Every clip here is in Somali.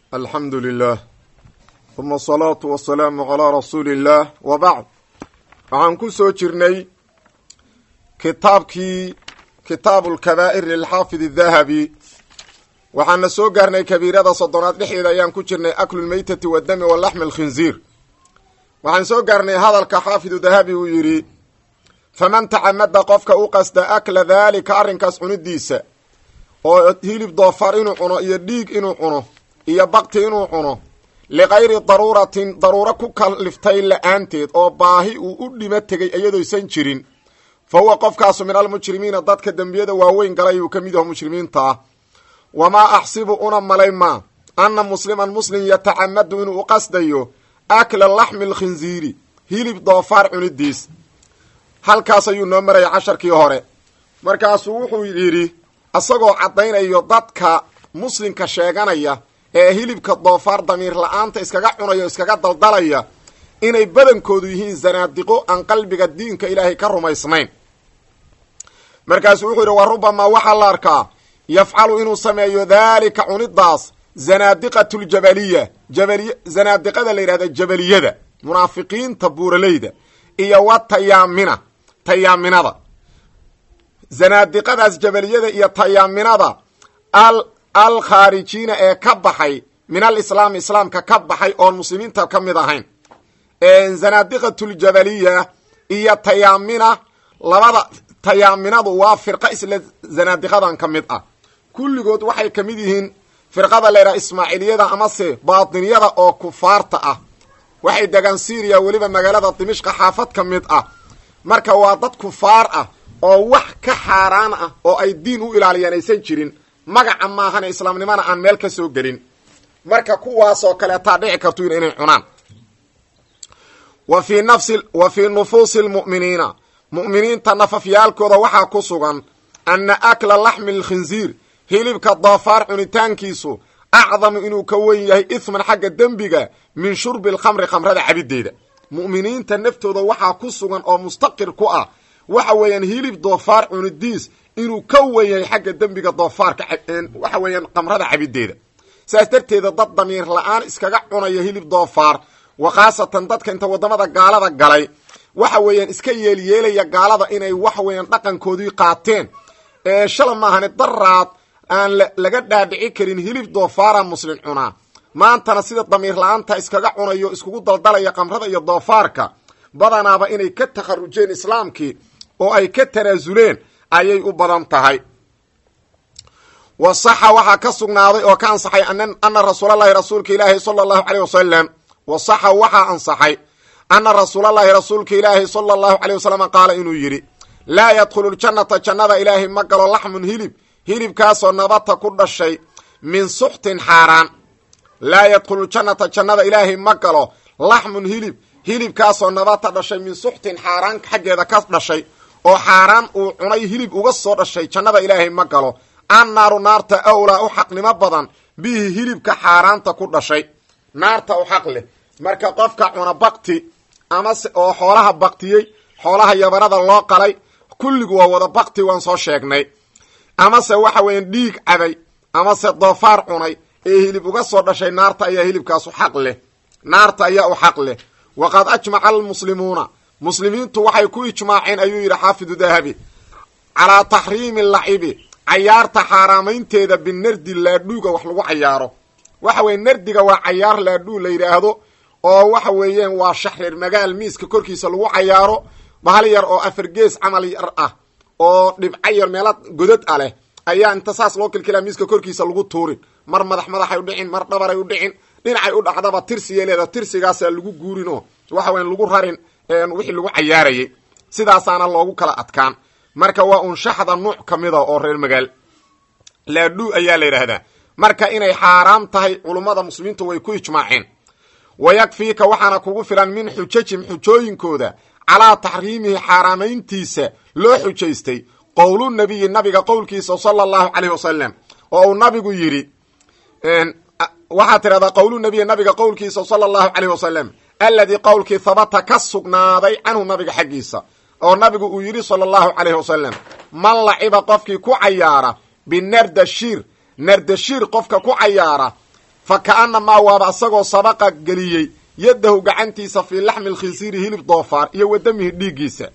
alxamdu lilah uma asalaatu wasalaamu calaa rasuuli illaah wa bacd waxaan ku soo jirnay kitaabkii kitaabu lkabaa'ir lilxaafid adahabi waxaana soo gaarnay kabiirada soddonaad dhexdeeda ayaan ku jirnay aklu lmeytati waddami wa laxmi alkhinziir waxaan soo gaarnay hadalka xaafidu dahabi uu yidhi faman tacamada qofka u qasda akla daalika arrinkaas cunidiisa oo hilib doofar inuu cuno iyo dhiig inuu cuno iyo bakti inuu cuno likayri daruuratin daruuro ku kaliftay la-aanteed oo baahi uu u dhimo tegay iyadooysan jirin fa huwa qofkaasu min almujrimiina dadka dembiyada waaweyn galay uu ka mid yaho mujrimiinta ah wamaa axsibu una malay maa anna musliman muslim yatacamadu inuu u qasdayo akla laxmi alkhinziiri hilib doofaar cunidiis halkaas ayuu noo maraya casharkii hore markaasuu wuxuu yidhi isagoo caddaynayo dadka muslimka sheeganaya ee hilibka doofaar damiir la-aanta iskaga cunaya o iskaga daldalaya inay badankoodu yihiin zanaadiqo aan qalbiga diinka ilaahay ka rumaysnayn markaasuu wuxuu yidhi wa rubamaa waxaa la arkaa yafcalu inuu sameeyo daalika cunidaas zanaadiqatu ljabaliya jabaliy zanaadiqada la yidhahda jabaliyada munaafiqiinta buuraleyda iyo wa tayaamina tayaaminada zanaadiqadaas jabaliyada iyo tayaaminada al alkhaarijiina ee ka baxay min alislaami islaamka ka baxay oon muslimiinta ka mid ahayn zanaadiqatuljabaliya iyo tayaamina labada tayaaminadu waa firqa isla zanaadiqadan ka mid ah kulligood waxay ka mid yihiin firqada leydhaha ismaaciiliyada amase baatiniyada oo kufaarta ah waxay degaan syriya weliba magaalada dimishqa xaafad ka mid ah marka waa dad kufaar ah oo wax ka xaaraan ah oo ay diin u ilaaliyaan aysan jirin magaca maahane islaamnimana aan meel ka soo gelin marka kuwaasoo kaleetaa dhici kartu inay cunaan wa fii nafsi wa fii nufuusi lmu'miniina mu'miniinta nafafyaalkooda waxaa ku sugan anna akla laxmi alkhinziir hilibka doofaar cunitaankiisu acdamu inuu ka wen yahay ihman xagga dembiga min shurbi alkhamri khamrada cabideeda mu'miniinta naftooda waxaa ku sugan oo mustaqir ku ah waxa weeyaan hilib doofaar cunidiis inuu ka wen yahay xagga dembiga doofaarka waxa weeyaan khamrada cabideeda saas darteeda dad damiir la-aan iskaga cunaya hilib doofaar wa khaasatan dadka inta waddamada gaalada galay waxa weeyaan iska yeelyeelaya gaalada inay waxa weeyaan dhaqankoodii qaateen ee shala maahane daraad aan laga dhaadhici karin hilib doofaara muslim cunaa maantana sida damiir la-aanta iskaga cunayo iskugu daldalaya khamrada iyo doofaarka badanaaba inay ka takharujeen islaamkii oo ay ka tanaasuleen ayay u badan tahay wa saxa waxaa ka sugnaaday oo ka ansaxay ana rasuulalahi rasuulka ilaahi sala allahu caleyh wasalam wa saxa waxaa ansaxay ana rasuulalahi rasuulka ilaahi sala allahu caleyh wasalam qaala inuu yidhi laa yadkhulu ljannata jannada ilaahay ma galo laxmun hilib hilibkaasoo nabata ku dhashay min suxtin xaaraan laa yadkhulu ljannata jannada ilaahay ma galo laxmun hilib hilibkaasoo nabata dhashay min suxtin xaaraan xaggeeda ka dhashay oo xaaraan uu cunay hilib uga soo dhashay jannada ilaahay ma galo annaaru naarta awlaa u xaqnimo badan bihi hilibka xaaraanta ku dhashay naarta u xaq leh marka qofka cuna bakti amase oo xoolaha baktiyey xoolaha yabarada loo qalay kulligu waa wada bakti waan soo sheegnay amase waxa weeyaan dhiig cabay amase doofaar cunay ee hilib uga soo dhashay naarta ayaa hilibkaasu xaq leh naarta ayaa u xaq leh waqad ajmaca almuslimuuna muslimiintu waxay ku ijmaaceen ayuu yidhi xaafidu dahabi calaa taxriimi lacibi cayaarta xaaraamaynteeda binardi laadhuuga wax lagu cayaaro waxa weye nardiga waa cayaar laadhuu la yidhaahdo oo waxa weeyaan waa shaxreer magaal miiska korkiisa lagu cayaaro bahal yar oo afar gees camal yar ah oo dhibco yar meela godad a leh ayaa inta saas loo kilkilaa miiska korkiisa lagu tuurin mar madax madaxay udhicin mar dhabaray udhicin dhinacay u dhacdaba tirsigay leeda tirsigaasaa lagu guurin oo waxa weyan lagu rarin wixii lagu cayaarayay sidaasaana loogu kala adkaan marka waa unshaxda nuuc ka mida oo reer magaal laadhuu ayaa la yidhaahdaa marka inay xaaraam tahay culummada muslimiintu way ku ijmaaceen wayakfiika waxaana kugu filan min xujajim xujooyinkooda calaa taxriimihi xaaraamayntiisa loo xujaystay qowlu nabiyi nabiga qowlkiisa sala allahu caleyh wasalam oo uu nabigu yidhi waxaa tidhahdaa qowlu nabiyi nabiga qowlkiisa sala allahu caleyh wasalam alladii qowlkii habata ka sugnaaday canhu nabiga xaggiisa oo nabigu uu yidhi sala allahu caleyh wasalam man laciba qofkii ku cayaara binardashiir nardashiir qofka ku cayaara fa ka'annamaa waaba isagoo sabaqa geliyey yaddahu gacantiisa fii laxmi lkhinsiiri hilib doofaar iyo wadamihi dhiiggiisa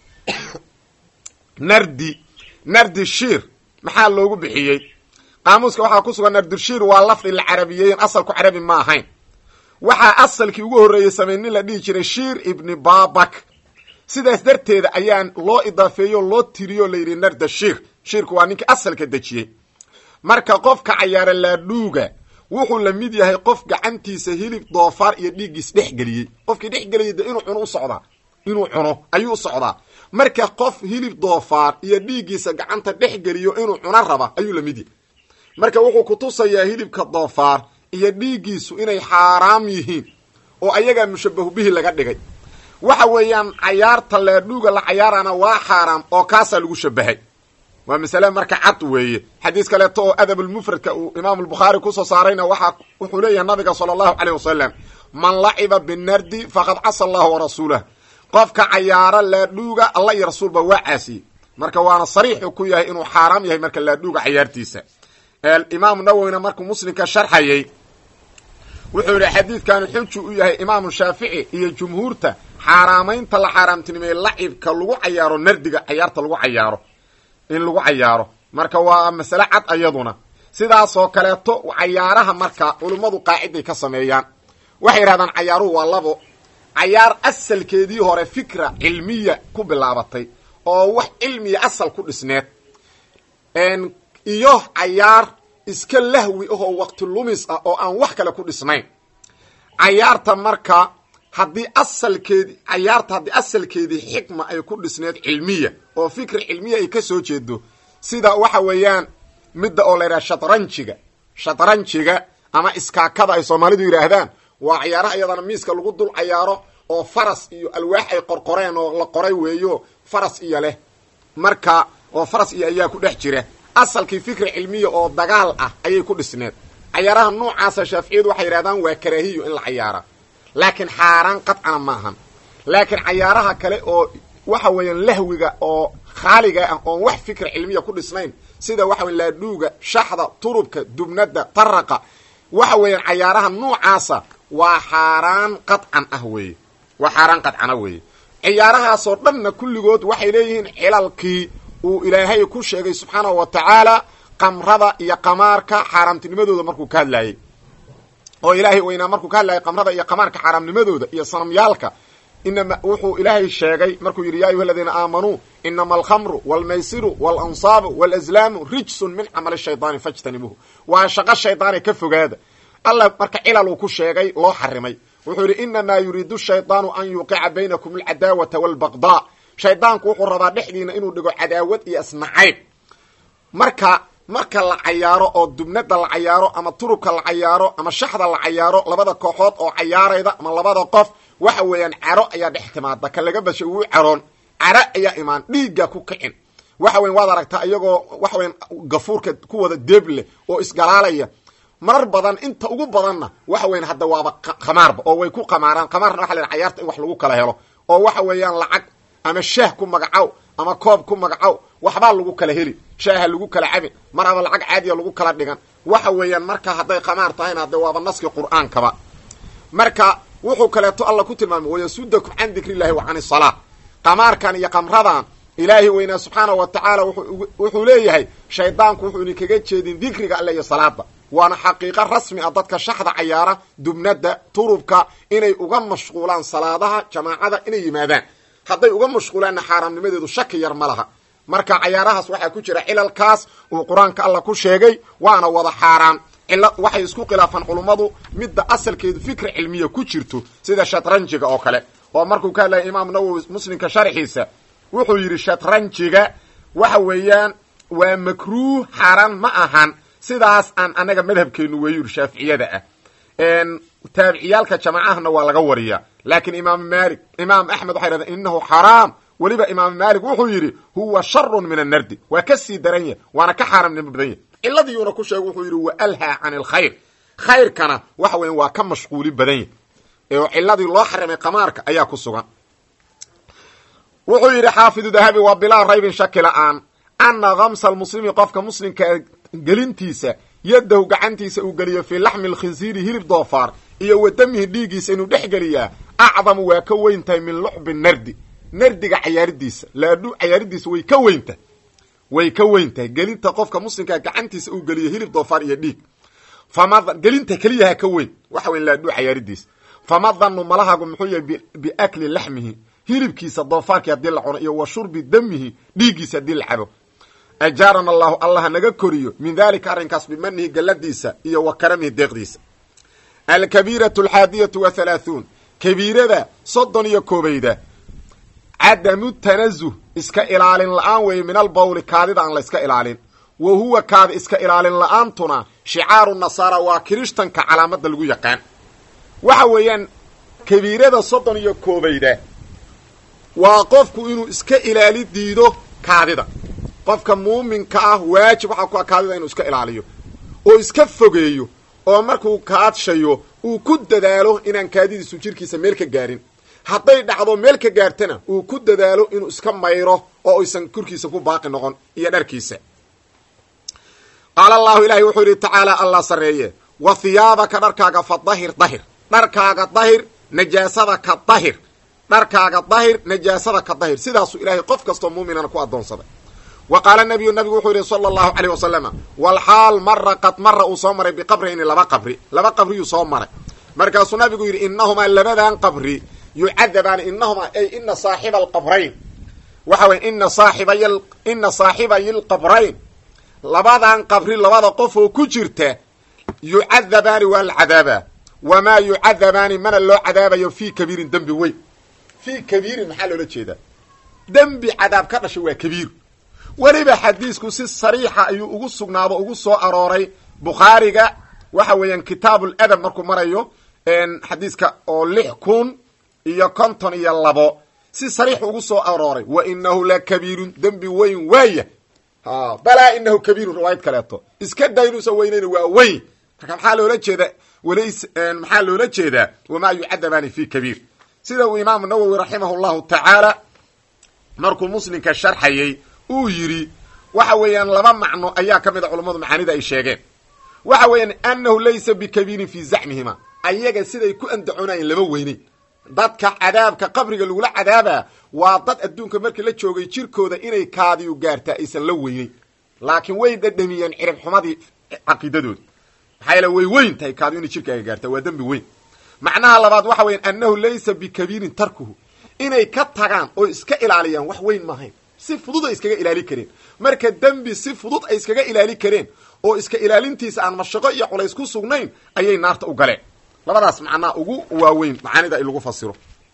nardi nardi shiir maxaa loogu bixiyey qaamuuska waxaa ku sugan nardishiir waa lafdi la carabiyeeyen asalku carabi ma ahayn waxaa asalkii ugu horreeyey samey nin la dhihi jiray shiir ibni babak sidaas darteeda ayaan loo idaafeeyo loo tiriyo layidhi narda shiir shiirku waa ninkii asalka dejiyey marka qofka cayaara laadhuuga wuxuu la mid yahay qof gacantiisa hilib doofaar iyo dhiiggiis dhex geliyey qofkii dhex geliyay de inuu cuno u socdaa inuu cuno ayuu u socdaa marka qof hilib doofaar iyo dhiiggiisa gacanta dhex geliyo inuu cuno raba ayuu la mid yahay marka wuxuu kutusayaa hilibka doofaar iyo dhiiggiisu inay xaaraam yihiin oo ayagaa mushabahu bihi laga dhigay waxa weeyaan cayaarta laadhuuga la cayaarana waa xaaraam oo kaasaa lagu shabahay waa masale marka cad weeye xadiis kaleeto oo adabulmufradka uu imaamu albukhaari kusoo saarayna waxa wuxuu leeyahay nabiga sala allahu caleyh wasalam man laciba binardi faqad casa allahu warasuulah qofka cayaaro laadhuuga alla iyo rasuulba waa caasiyey marka waana sariixu ku yahay inuu xaaraam yahay marka laadhuuga cayaartiisa imaamu nawowina markuu muslimka sharxayay wuxuu yidhi xadiidkani xuju u yahay imaamu shaafici iyo jumhuurta xaaraamaynta la xaaraamtinimeeye lacibka lagu cayaaro nardiga cayaarta lagu cayaaro in lagu cayaaro marka waa masale cad ayaduna sidaasoo kaleeto cayaaraha marka culummadu qaaciday ka sameeyaan waxay yidhahdaan cayaaruhu waa labo cayaar asalkeedii hore fikra cilmiya ku bilaabatay oo wax cilmiya asal ku dhisneed iyo cayaar iska lahwi ahoo waqti lumis ah oo aan wax kale ku dhisnayn cayaarta marka haddii asalkeedi cayaarta haddii asalkeedii xikma ay ku dhisneed cilmiya oo fikri cilmiya ay ka soo jeedo sida waxa weeyaan midda oo la yidhaha shatranjiga shatranjiga ama iskaakada ay soomaalidu yidhaahdaan waa cayaaraha iyadana miiska lagu dul cayaaro oo faras iyo alwaax ay qorqoreen oo la qoray weeyo faras iyo leh marka oo faras iyo ayaa ku dhex jira asalkii fikri cilmiya oo dagaal ah ayay ku dhisneed cayaaraha noocaasa shaaficiyadu waxay yidhahdaan waa karaahiyo in la cayaara laakiin xaaraan qadcana ma ahan laakiin cayaaraha kale oo waxa weeyaan lahwiga oo khaaliga ah oon wax fikri cilmiya ku dhisnayn sida waxa weya laadhuuga shaxda turubka dubnada taraqa waxa weeyaan cayaaraha noocaasa waa xaaraan qadcan ah weeye waa xaaraan qadcana weeye ciyaarahaasoo dhanna kulligood waxay leeyihiin cilalkii uu ilaahay ku sheegay subxaanahu wa tacaala qamrada iyo qamaarka xaaraamtinimadooda markuu ka hadlaayey oo ilaahay weynaa markuu ka hadlayay qamrada iyo qamaarka xaaraamnimadooda iyo sanamyaalka inama wuxuu ilaahay sheegay markuu yidhi ya ayuha aladiina aamanuu inama alkhamru walmaysiru waalansaabu walazlaamu rijsun min camali shaydaani fajtanibuuhu waa shaqo shaydaane ka fogaada alla marka cilal uu ku sheegay loo xarimay wuxuu yidhi inamaa yuriidu shaydaanu an yuqica baynakum alcadaawata waalbaqdaa shaydaanku wuxuu rabaa dhexdiina inuu dhigo cadaawad iyo isnacayb marka marka la cayaaro oo dubnada la cayaaro ama turubka la cayaaro ama shaxda la cayaaro labada kooxood oo cayaarayda ama labada qof waxa weeyaan caro ayaa dhex timaada ka laga bashay wuu caroon caro ayaa imaan dhiigga ku kicin waxa weyan waad aragtaa iyagoo waxa weyan gafuurka ku wada deeb leh oo isgalaalaya marar badan inta ugu badanna waxa weyan hadda waaba khamaarba oo way ku qamaaraan khamaarna waxa la yidhaha cayaarta in wax lagu kala helo oo waxa weeyaan lacag ama shaah ku magacow ama koob ku magacow waxbaa lagu kala heli shaaha lagu kala cabin mar aba lacag caadiya lagu kala dhigan waxa weeyaan marka hadday khamaar tahayna hadde waaba naskii qur'aankaba marka wuxuu kaleeto alla ku tilmaamay wayasudakum can dikri illahi wa can isalaa qamaarkan iyo qamradan ilaahi weynaa subxaana wa tacaala wuxuu leeyahay shaydaanku wuxuu idinkaga jeedin dikriga alle iyo salaada waana xaqiiqo rasmi ah dadka shaxda cayaara dubnada turubka inay uga mashquulaan salaadaha jamaacada inay yimaadaan hadday uga mashquulaanna xaaraamnimadeedu shaki yar ma laha marka cayaarahaas waxaa ku jira cilalkaas uu qur-aanka alla ku sheegay waana wada xaaraan cila waxay isku khilaafaan culummadu midda asalkeedu fikri cilmiya ku jirto sida shatranjiga oo kale oo markuu ka hadlaya imaam nawowi muslimka sharxiisa wuxuu yidhi shatranjiga waxa weeyaan waa makruuh xaaraan ma ahan sidaas aan anaga madhabkeenu weeyuri shaaficiyada ah taabiciyaalka jamaacahana waa laga wariyaa laakiin imaam malik imaam axmed waxay dhahdeen inahu xaraam weliba imaam malik wuxuu yidhi huwa sharun min annardi waa ka sii daran yahy waana ka xaaramnimo badan yahy ciladiiuna ku sheeg wuxuu yidhi wa alhaa can alkhayr khayrkana waxa weya waa ka mashquuli badan yahy oo ciladii loo xarimay qamaarka ayaa ku sugan wuxuu yidhi xaafidu dahabi waa bilaa raybin shaki la-aan ana kamsa almuslimi qofka muslimka gelintiisa yaddahu gacantiisa uu geliyo fii laxmi lkhinsiiri hilib doofaar iyo wa damihi dhiiggiisa inuu dhex geliyaa acdamu waa ka weyn tahay min lucbi nardi nardiga cayaaridiisa laadhu cayaaridiisa way ka weynta way ka weyn tahay gelinta qofka muslimkaa gacantiisa uu geliyo hilib doofaar iyo dhiig fama gelinta keliyaha ka weyn waxa weyn laadhu cayaaridiisa fama danu malahagu muxuu yahay biakli laxmihi hilibkiisa doofaarkii haddii la cuno iyo wa shurbi damihi dhiiggiisa haddii la cabo ajaarana allahu allah naga koriyo min dalika arrinkaas bimanihi galladiisa iyo wa karamihi deeqdiisa alkabiiratu alxaadiyatu wa halaahuun kabiirada soddon iyo koobayda cadamu tanazuh iska ilaalin la-aan weeye min albawli kaadida aan la iska ilaalin wa huwa kaada iska ilaalin la-aantuna shicaaru nasaara waa kirishtanka calaamadda lagu yaqaan waxa weeyaan kabiirada soddon iyo koobayda waa qofku inuu iska ilaali diido kaadida qofka muuminka ah waajib waxaa ku ah kaadida inuu iska ilaaliyo oo iska fogeeyo oo markuu kaadshayo uu ku dadaalo inaan kaadidiisu jirkiisa meel ka gaarin hadday dhacdo meel ka gaartana uu ku dadaalo inuu iska mayro oo aysan korkiisa ku baaqi noqon iyo dharkiisa qaala allahu ilaahay wuxuu yidhi tacaala allah sarreeye wa hiyaabaka dharkaaga fa dahir dahir dharkaaga dahir najaasada ka dahir dharkaaga dahir najaasada ka dahir sidaasuu ilaahay qof kastoo muuminana ku addoonsaday wa qaala nabiyu nabigu wuxuu yidhi sala allahu caleyh wasalama walxaal mara qad mara uu soo maray biqabrayni laba qabri laba qabriyuu soo maray markaasuu nabigu yidhi inahumaa labadan qabri yucadabaani inahumaa ay ina saaxiba alqabrayn waxa weye ina saaxibay ina saaxibayi lqabrayn labadan qabri labada qof oo ku jirta yucadabaani waa la cadaabaa wamaa yucadabaani mana loo cadaabayo fii kabiirin dembi weyn fii kabiirin maxaa loola jeedaa dembi cadaab ka dhashay waa kabiir weliba xadiisku si sariixa ayuu ugu sugnaado ugu soo arooray bukhaariga waxa weeyaan kitaabul adab markuu marayo xadiiska oo lix kun iyo konton iyo labo si sariix ugu soo arooray wa inahu la kabiirun dembi weyn waaya balaa inahu kabiirun riwaayad kaleeto iska daynuusa weynayna waa weyn marka maxaa loola jeeda walays maxaa loola jeedaa wamaa yucadabaani fi kabiir sida uu imaamu nawowi raximah llahu tacaala markuu muslimka sharxayay uu yidhi waxa weeyaan laba macno ayaa ka mid a culammadu macaanida ay sheegeen waxa weeyaan annahu laysa bikabiirin fii zacmihima ayaga siday ku andacoonayeen lama weyneyn dadka cadaabka qabriga lagula cadaabaa waa dad adduunka markii la joogay jirkooda inay kaadiyu gaartaa aysan la weyneyn laakiin way dhadhamiyeen cirib xumadii caqiidadooda maxaa yeele way weyn tahay kaadiyu inay jirkaaga gaartaa waa dembi weyn macnaha labaad waxa weyan annahu laysa bikabiirin tarkuhu inay ka tagaan oo iska ilaaliyaan wax weyn maahayn si fudud ay iskaga ilaali kareen marka dembi si fudud ay iskaga ilaali kareen oo iska ilaalintiisa aan mashaqo iyo culays ku sugnayn ayay naarta u galeen labadaas macnaa ugu waaweyn macaanida in lagu fasiro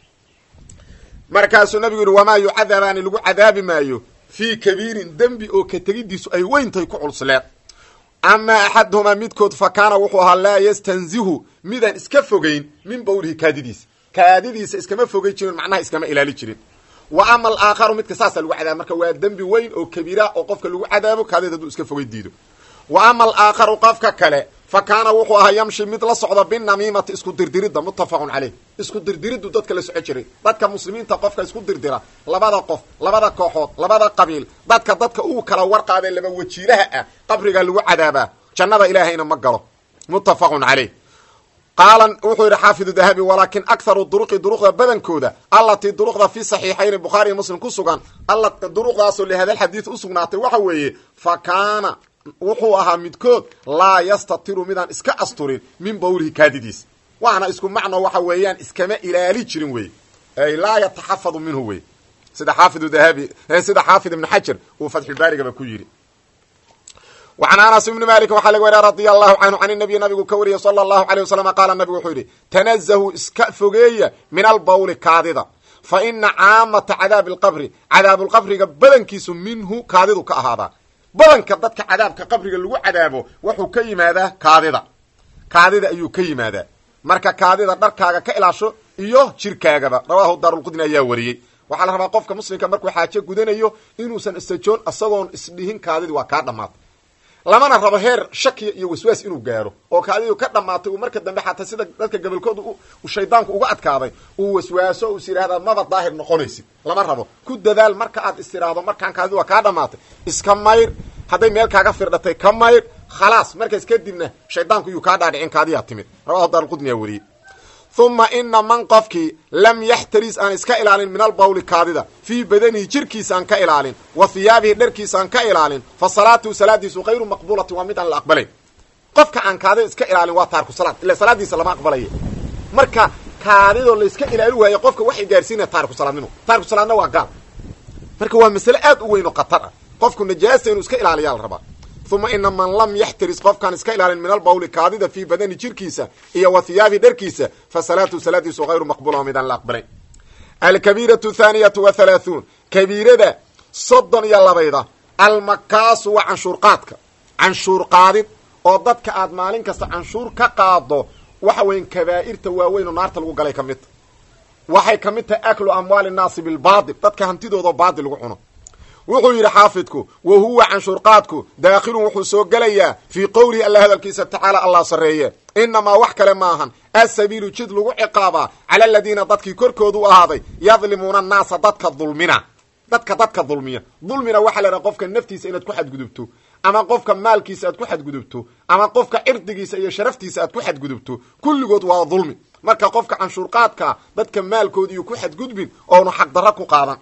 markaasuu nabigu yidhi wamaa yucadabaani lagu cadaabi maayo fii kabiirin dembi oo ka tegidiisu ay weyntahay ku culsleed amaa axaduhumaa midkood fa kaana wuxuu ahaa laa yastanzihu midaan iska fogayn min bawlihi kaadidiisa kaadidiisa iskama fogay jirin macnaha iskama ilaali jirin wa ama alaakharu midka saasaa lagu cadaaba marka waa dembi weyn oo kabiira oo qofka lagu cadaabo kaadid hadduu iska fogay diido wa ama alaakharu qofka kale fa kaana wuxuu ahaa yamshi mid la socda binamiimati isku dirdiridda muttafaqun caleyh isku dirdiriddu dadka la soco jiray dadka muslimiinta qofka isku dirdira labada qof labada kooxood labada qabiil dadka dadka uu kala warqaadee laba wajiilaha ah qabrigaa lagu cadaabaa jannada ilaahayna ma galo muttafaqun caleyh qaala wuxuu yidhi xaafidu dahabi walaakin akharu duruqi duruqda badankooda allatii duruqda fi saxiixayni bukhaari iyo muslim ku sugan alla duruqdaasoo lihada xadiid u sugnaatay waxa weeye fa kaana wuxuu ahaa midkood laa yastatiru midaan iska asturin min bawlihi kaadidiis waana isku macno waxa weeyaan iskama ilaali jirin wey ay laa yataxafadu minhu wey sida xaafidu dahabi sida xaafid ibn xajar uu fatxulbaarigaba ku yidhi وعن aنس بن mالك waxaa laga wariya radي الlahu canhu can النabiy nabigu ka wariyey slى الlahu عalيه وsلم qaala nabigu wuxuu yidhi تنزهu iska fogeeya min albawli kaadida faina caamata cadaabi اlqabri cadaabulqabriga badankiisu minhu kaadidu ka ahaadaa badanka dadka cadaabka qabriga lagu cadaabo wuxuu ka yimaadaa kaadida kaadida ayuu ka yimaadaa marka kaadida dharkaaga ka ilaasho iyo jirkaagaba rawahu daarulqudni ayaa wariyey waxaa la rabaa qofka muslimka markuu xaajo gudanayo inuusan istajoon isagoon isdhihin kaadidi waa kaa dhamaatay lamana rabo heer shakiya iyo waswaas inuu gaaro oo kaadidu ka dhamaatay uu marka dambe xataa sida dadka gobolkooda shaydaanku uga adkaaday uu waswaaso u is yidhahdaa maba daahir noqonaysid lama rabo ku dadaal marka aad is tiraahdo markaan kaadidu waa kaa dhamaatay iska mayr hadday meel kaaga firdhatay ka mayr khalaas markaas kadibna shaydaanku yuu kaa dhaadhicin kaadiyaa timid rawahu daarqudniyaa weriyey uma ina man qofkii lam yaxtaris aan iska ilaalin min albawli kaadida fii badanihi jirkiisa aan ka ilaalin wa hiyaabihi dharkiisa aan ka ilaalin fa salaatuhu salaadiisu hayru maqbuulatin waa mid aan la aqbalayn qofka aan kaadida iska ilaalin waa taarku salaad ila salaadiisa lama aqbalaya marka kaadidoo la iska ilaali waayo qofka waxay gaarsiinaya taarku salaadnimo taarku salaadna waa gaal marka waa masale aad u weyn oo khatar ah qofku najaasta inuu iska ilaaliyaa la rabaa uma ina man lam yaxtaris qofkaan iska ilaalin min albawli kaadida fii badani jirkiisa iyo wa hiyaabi dharkiisa fa salaatu salaadiisu hayru maqbula oo midaan la aqbalayn alkabiiratu thaaniyatu wa halaahuun kabiirada soddon iyo labayda almakaasu waa canshuurqaadka canshuur qaadid oo dadka aad maalin kasta canshuur ka qaado waxa weyan kabaa'irta waaweyn oo naarta lagu galay ka midta waxay ka mid tahay aklu amwaali nnaasi bilbaadil dadka hantidooda baadil lagu cuno wuxuu yidhi xaafidku wa huwa canshuurqaadku daakhilun wuxuu soo gelayaa fii qowlihi alla hadalkiisa tacaala allah sarreeye inamaa wax kale maahan asabiilu jid lagu ciqaabaa cala aladiina dadkii korkoodu u ahaaday yadlimuuna annaasa dadka dulmina dadka dadka dulmiya dulmina waxaa la idhaha qofka naftiisa inaad ku xadgudubto ama qofka maalkiisa aad ku xadgudubto ama qofka cirdigiisa iyo sharaftiisa aad ku xadgudubto kulligood waa dulmi marka qofka canshuurqaadkaa dadka maalkoodiiyu ku xadgudbin oonu xaqdarro ku qaadan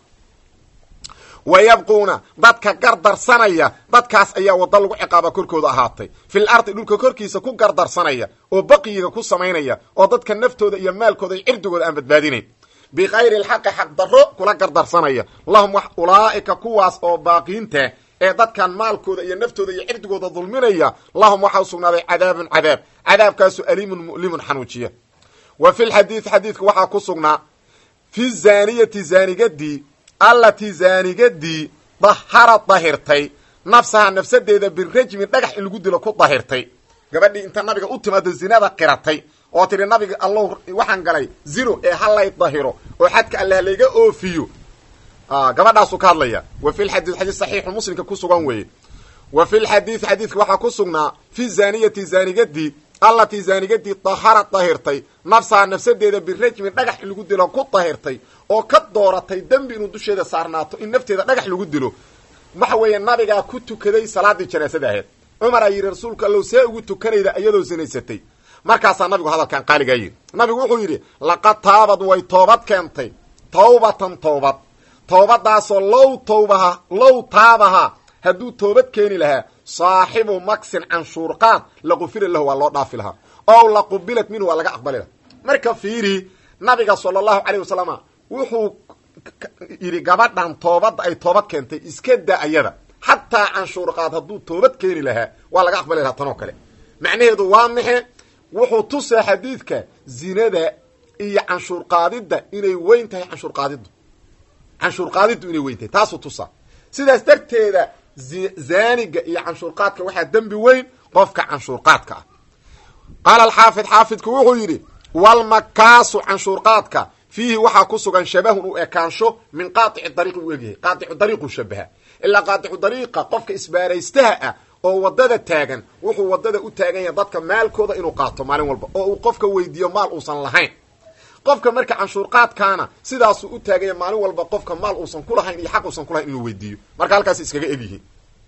wa yabquuna dadka gardarsanaya dadkaas ayaa waddo lagu ciqaaba korkooda ahaatay fil ardi dhulka korkiisa ku gardarsanaya oo baqiyiga ku samaynaya oo dadka naftooda iyo maalkooda iyo cirdigooda aan badbaadinayn bikayri lxaqi xaqdarro kula gardarsanaya lahum wax ulaa'ika kuwaas oo baaqiinta ee dadkan maalkooda iyo naftooda iyo cirdigooda dulminaya lahum waxaa usugnaaday cadaabun cadaab cadaabkaasu aliimun mu'limun xanuujiya wa fi lxadiid xadiidka waxaa ku sugnaa fi zaaniyati zaanigadii allatii zaanigadii dahara dahirtay nafsaha nafsadeeda birajmin dhagax in lagu dilo ku dahirtay gabadhii inta nabiga u timaado zinada qiratay oo tidhi nabiga allow waxaan galay zino ee halay dahiro oo xadka allah layga oofiyo gabadhaasuu ka hadlaya wa fi lxadiid xadiid saxiixu muslimka ku sugan weeye wa fi lxadiid xadiidka waxaa ku sugnaa fi zaaniyati zaanigadii allatii zaanigadii dahara dahirtay nafsaha nafsadeeda birajmin dhagax in lagu dilo ku dahirtay oo ka dooratay dembi inuu dusheeda saarnaato in nafteeda dhagax lagu dilo waxa weeye nabigaa ku tukaday salaadii janaasada aheed cumar aa yidhi rasuulka allow see ugu tukanayda iyadoo sinaysatay markaasaa nabigu hadalkan qaaligaa yidhi nabigu wuxuu yidhi laqad taabad way toobad keentay tawbatan toobad toobadaasoo low tawbaha low taabaha hadduu toobad keeni lahaa saaxibu maksin canshuurqaad laqufira lahu waa loo dhaafi lahaa ow laqubilat minhu waa laga aqbali laha marka fiiri nabiga sala allahu caleyh wasalama wuxuu yidhi gabadhan toobadda ay toobad keentay iska da ayada xataa canshuurqaad hadduu toobad keeni lahaa waa laga aqbali lahaa tanoo kale macnaheedu waa maxe wuxuu tusaa xadiidka zinada iyo canshuurqaadidda inay weyn tahay canshuurqaadiddu canshuurqaadiddu inay weyn tahay taasuu tusaa sidaas darteeda zaaniga iyo canshuurqaadka waxaa dembi weyn qofka canshuurqaadka ah qaala alxaafid xaafidku wuxuu yidhi walmakaasu canshuurqaadka fiihi waxaa ku sugan shabahun u ekaansho min qaaici dariiqi u egyahay qaaicu dariiqu shabaha ilaa qaaicu dariiqa qofka isbaaraystaha ah oo wadada taagan wuxuu wadada u taagan yahay dadka maalkooda inuu qaato maalin walba oo uu qofka weydiiyo maal uusan lahayn qofka marka canshuurqaadkaana sidaasuu u taaganya maalin walba qofka maal uusan kulahayn iyo xaq uusan kulahayn inuu weydiiyo marka halkaas iskaga egyihiin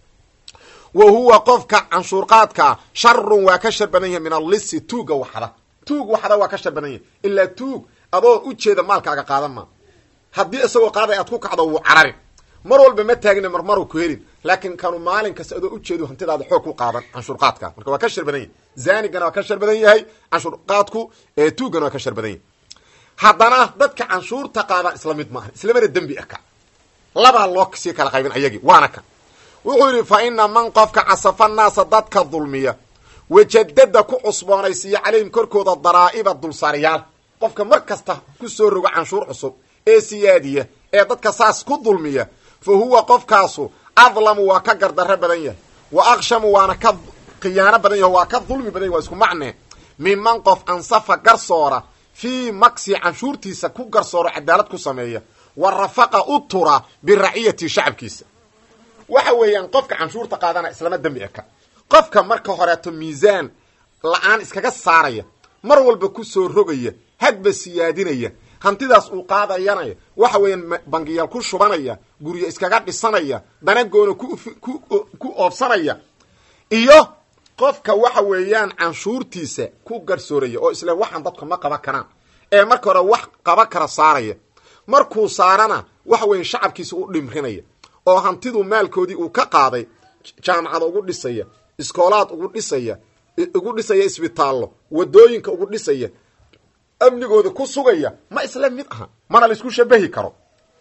wa huwa qofka canshuurqaadkaa sharun waa ka shar badan yahay min allisi tuuga waxda tuug waxda waa ka shar badan yahay ilaa tuug adoo ujeeda maalkaaga qaadan maa haddii isagoo qaaday aad ku kacdo wuu cararin mar walba ma taagina marmaru ku helin laakiin kanu maalin kasta adoo ujeedu hantidaada xoog ku qaadan canshuurqaadka marka waa ka shar badan yahay zaanigana waa ka shar badan yahay canshuurqaadku ee tuugana waa ka shar badan yahay haddana dadka canshuurta qaadaan isla mid maaha islamana dembi aka labaa loo sii kala qaybin ayagii waana kan wuxuu yidhi fa ina man qofka casafa naasa dadka dulmiya wajadada ku cusboonaysiiya calayhim korkooda daraa'iba dulsaaryaal qofka mar kasta ku soo rogo canshuur cusub ee siyaadiya ee dadka saas ku dulmiya fa huwa qofkaasu adlamu waa ka gardarro badan yahay wa akshamu waana ka khiyaano badan yahay waa ka dulmi badan yahy waa isku macnee minman qof ansafa garsoora fii maksi canshuurtiisa ku garsooro cadaalad ku sameeya wa rafaqa u tura biraciyati shacabkiisa waxa weeyaan qofka canshuurta qaadana islama dembi eka qofka marka horeeto miisaan la-aan iskaga saaraya mar walba ku soo rogaya hadba siyaadinaya hantidaas uu qaadayanaya waxa weeyaan bangiyaal ku shubanaya guryo iskaga dhisanaya danagoona ku oobsanaya iyo qofka waxa weeyaan canshuurtiisa ku garsooraya oo isle waxaan dadku ma qaban karaan ee marka hore wax qaban kara saaraya markuu saarana waxa weya shacabkiisa u dhimrinaya oo hantidu maalkoodii uu ka qaaday jaamacada ugu dhisaya iskoolaad ugu dhisaya ugu dhisaya isbitaallo wadooyinka ugu dhisaya amnigooda ku sugaya ma isla mid aha mana laisku shabahi karo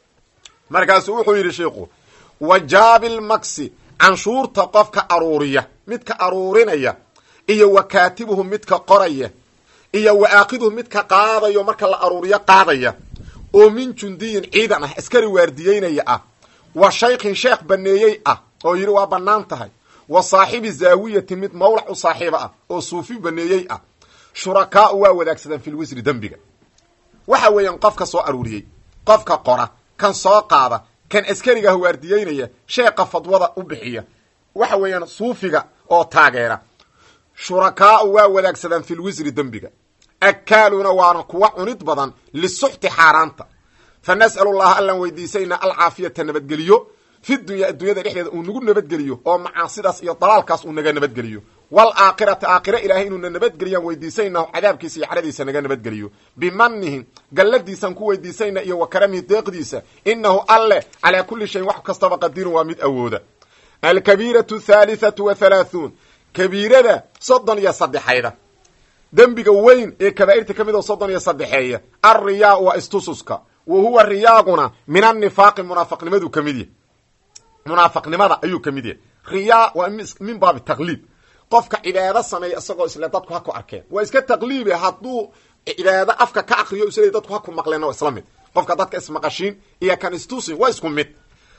markaasuu wuxuu yidhi sheikhu wajaabil maksi canshuurta qofka aruuriya midka aruurinaya iyo wa kaatibuhu midka qoraya iyo wa aakiduhu midka qaadayo marka la aruuriyo qaadaya oo min jundiyin ciidan ah askari waardiyeynaya ah wa shaykhin sheekh baneeyey ah oo yidhi waa bannaan tahay wa saaxibi zaawiyati mid mawlac u saaxiiba ah oo suufi baneeyey ah shurakaau waa wadaagsadaan fil wisri dembiga waxa weeyaan qofka soo aruuriyey qofka qora kan soo qaada kan askarigaah waardiyeynaya sheeqa fadwada u bixiya waxa weeyaan suufiga oo taageera shurakaau waa wadaagsadaan fil wisri dembiga akaaluuna waana kuwa cunid badan lisuxti xaaraanta fa nas'alu llaha allaan weydiisayna alcaafiyata nabadgeliyo fi dunya addunyada dhexdeeda uu nagu nabadgeliyo oo macaasidaas iyo dalaalkaas uu naga nabadgeliyo waalaakhirata aakhira ilaahay inuuna nabadgeliyaan weydiisayna cadaabkiisa iyo cadhadiisa naga nabadgeliyo bimanihi galladiisaan ku weydiisayna iyo wa karamihi deeqdiisa inahu alle calaa kulli shayin wax kastaba qadirun waa mid awooda alkabiiratu thalithatu wa halaahuun kabiirada soddon iyo saddexayda dembiga weyn ee kabaa'irta ka mid oo soddon iyo saddexeeya alriyaa waa istususka wa huwa riyaaguna min annifaaqi munaafaqnimadu ka mid yahy munaafaqnimada ayuu ka mid yahay riyaa waa min baabi taqliib qofka cibaado sameeya isagoo isle dadku ha ku arkeen waa iska taqliibe hadduu cibaado afka ka akriyo isle dadku ha ku maqleen waa isla mid qofka dadka ismaqashiin iyo kan istusin waa isku mid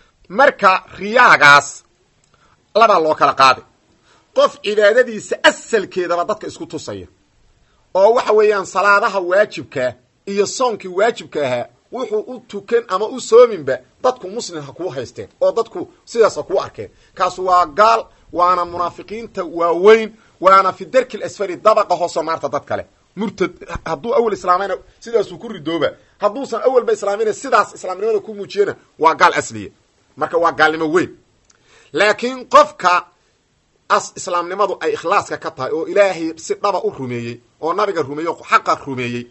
marka riyaagaas labaa loo kala qaaday qof cibaadadiisa asalkeedaba dadka isku tusaya oo waxa weeyaan salaadaha waajibkaa iyo soonkii waajibka ahaa wuxuu u tukan ama u soominba dadku muslim ha kuu haysteen oo dadku sidaas ha kuu arkeen kaasu waa gaal waana munaafiqiinta waaweyn waana fi darki lasfari dabaqa hoosoo naarta dad kale murtad hadduu awel islaamayna sidaasuu ku ridooba hadduusan awelba islaamayna sidaas islaamnimada ku muujiyana waa gaal asliya marka waa gaalnimo weyn laakiin qofka as islaamnimadu ay ikhlaaska ka tahay oo ilaahay si dhaba u rumeeyey oo nabiga rumeeyey oo xaqa rumeeyey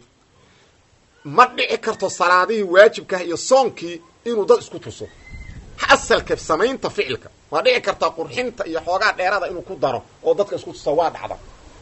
ma dhici karto salaadihii waajibkaah iyo soonkii inuu dad isku tuso asalka samaynta ficilka waa dhici kartaa qurxinta iyo xoogaa dheerada inuu ku daro oo dadka isku tusa waa dhacda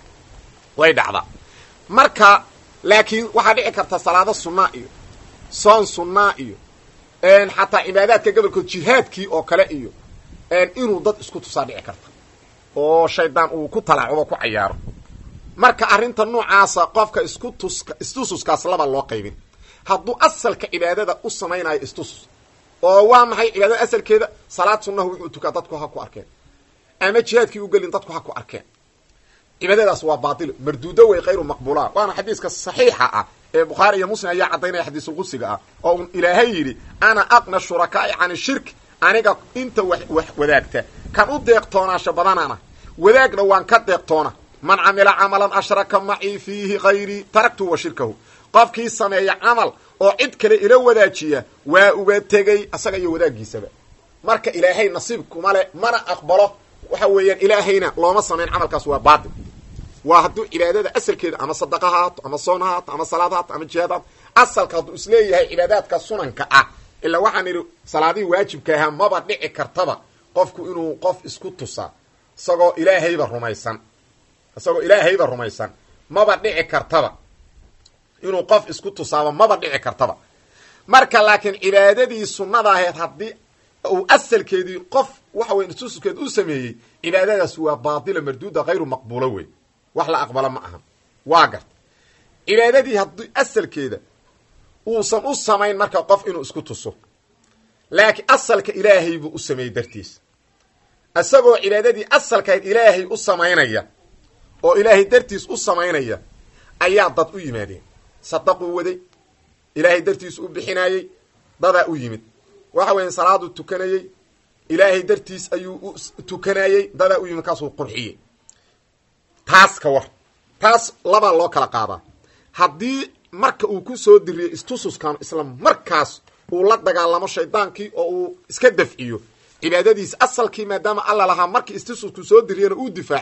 way dhacdaa marka laakiin waxaa dhici karta salaado sunnaa iyo soon sunnaa iyo xataa cibaadaadka gobolkood jihaadkii oo kale iyo inuu dad isku tusaa dhici karta oo shaydaan uu ku talaacubo ku cayaaro marka arrinta noocaasa qofka isku tuska istususkaas laba loo qaybin hadduu asalka cibaadada u samaynayo istusus oo waa maxay cibaadada asalkeeda salaad sunnaha wuxuu tukaa dadku ha ku arkeen ama jihaadkii u gelin dadku ha ku arkeen cibaadadaas waa baatil marduudo wey khayru maqbuula waana xadiiska saxiixa ah ee bukhaari iyo muslim ayaa caddaynaya xadiisulqudsiga ah oo un ilaahay yidhi ana aqna shurakaa'i can shirk aniga inta wax wax wadaagta kan u deeqtoonaasha badanana wadaagna waan ka deeqtoona man camila camalan ashraka macii fiihi hayrii taraktu wa shirkahu qofkii sameeya camal oo cid kale ila wadaajiya waa uga tegey asaga iyo wadaaggiisaba marka ilaahay nasiib kuma le mana aqbalo waxa weeyaan ilaahayna looma samayn camalkaas waa baatil waa hadduu cibaadada asalkeeda ama sadaqa ha haato ama soon ha haato ama salaad ha haato ama jihaad haato asalka hadduu isleeyahay cibaadaadka sunanka ah ilaa waxaan idhi salaadihii waajibka ahaa maba dhici kartaba qofku inuu qof isku tusaa isagoo ilaahayba rumaysan isagoo ilaahayba rumaysan maba dhici kartaba inuu qof isku tusaaba maba dhici kartaba marka laakiin cibaadadii sunnada aheed haddii uu asalkeedii qof waxa weya istususkeed u sameeyey cibaadadaas waa baatila marduuda hayru maqbuula wey wax la aqbalo ma aha waa garta cibaadadii haddii asalkeeda uusan u samayn marka qof inuu isku tuso laakiin asalka ilaahay buu u sameeyey dartiis isagoo cibaadadii asalkayd ilaahay u samaynaya oo ilaahay dartiis u samaynaya ayaa dad u yimaadeen sadaquu waday ilaahay dartiis u bixinayey dadaa u yimid waxa weya salaaduu tukanayey ilaahay dartiis ayuu u tukanayey dadaa u yimid kaasuu qurxiyey taas ka war taas labaa loo kala qaadaa haddii marka uu ku soo diriyo istususkan isla markaas uu la dagaalamo shaydaankii oo uu iska dafciyo cibaadadiisa asalkii maadaama alla lahaa markii istususku soo diriyana uu difaacay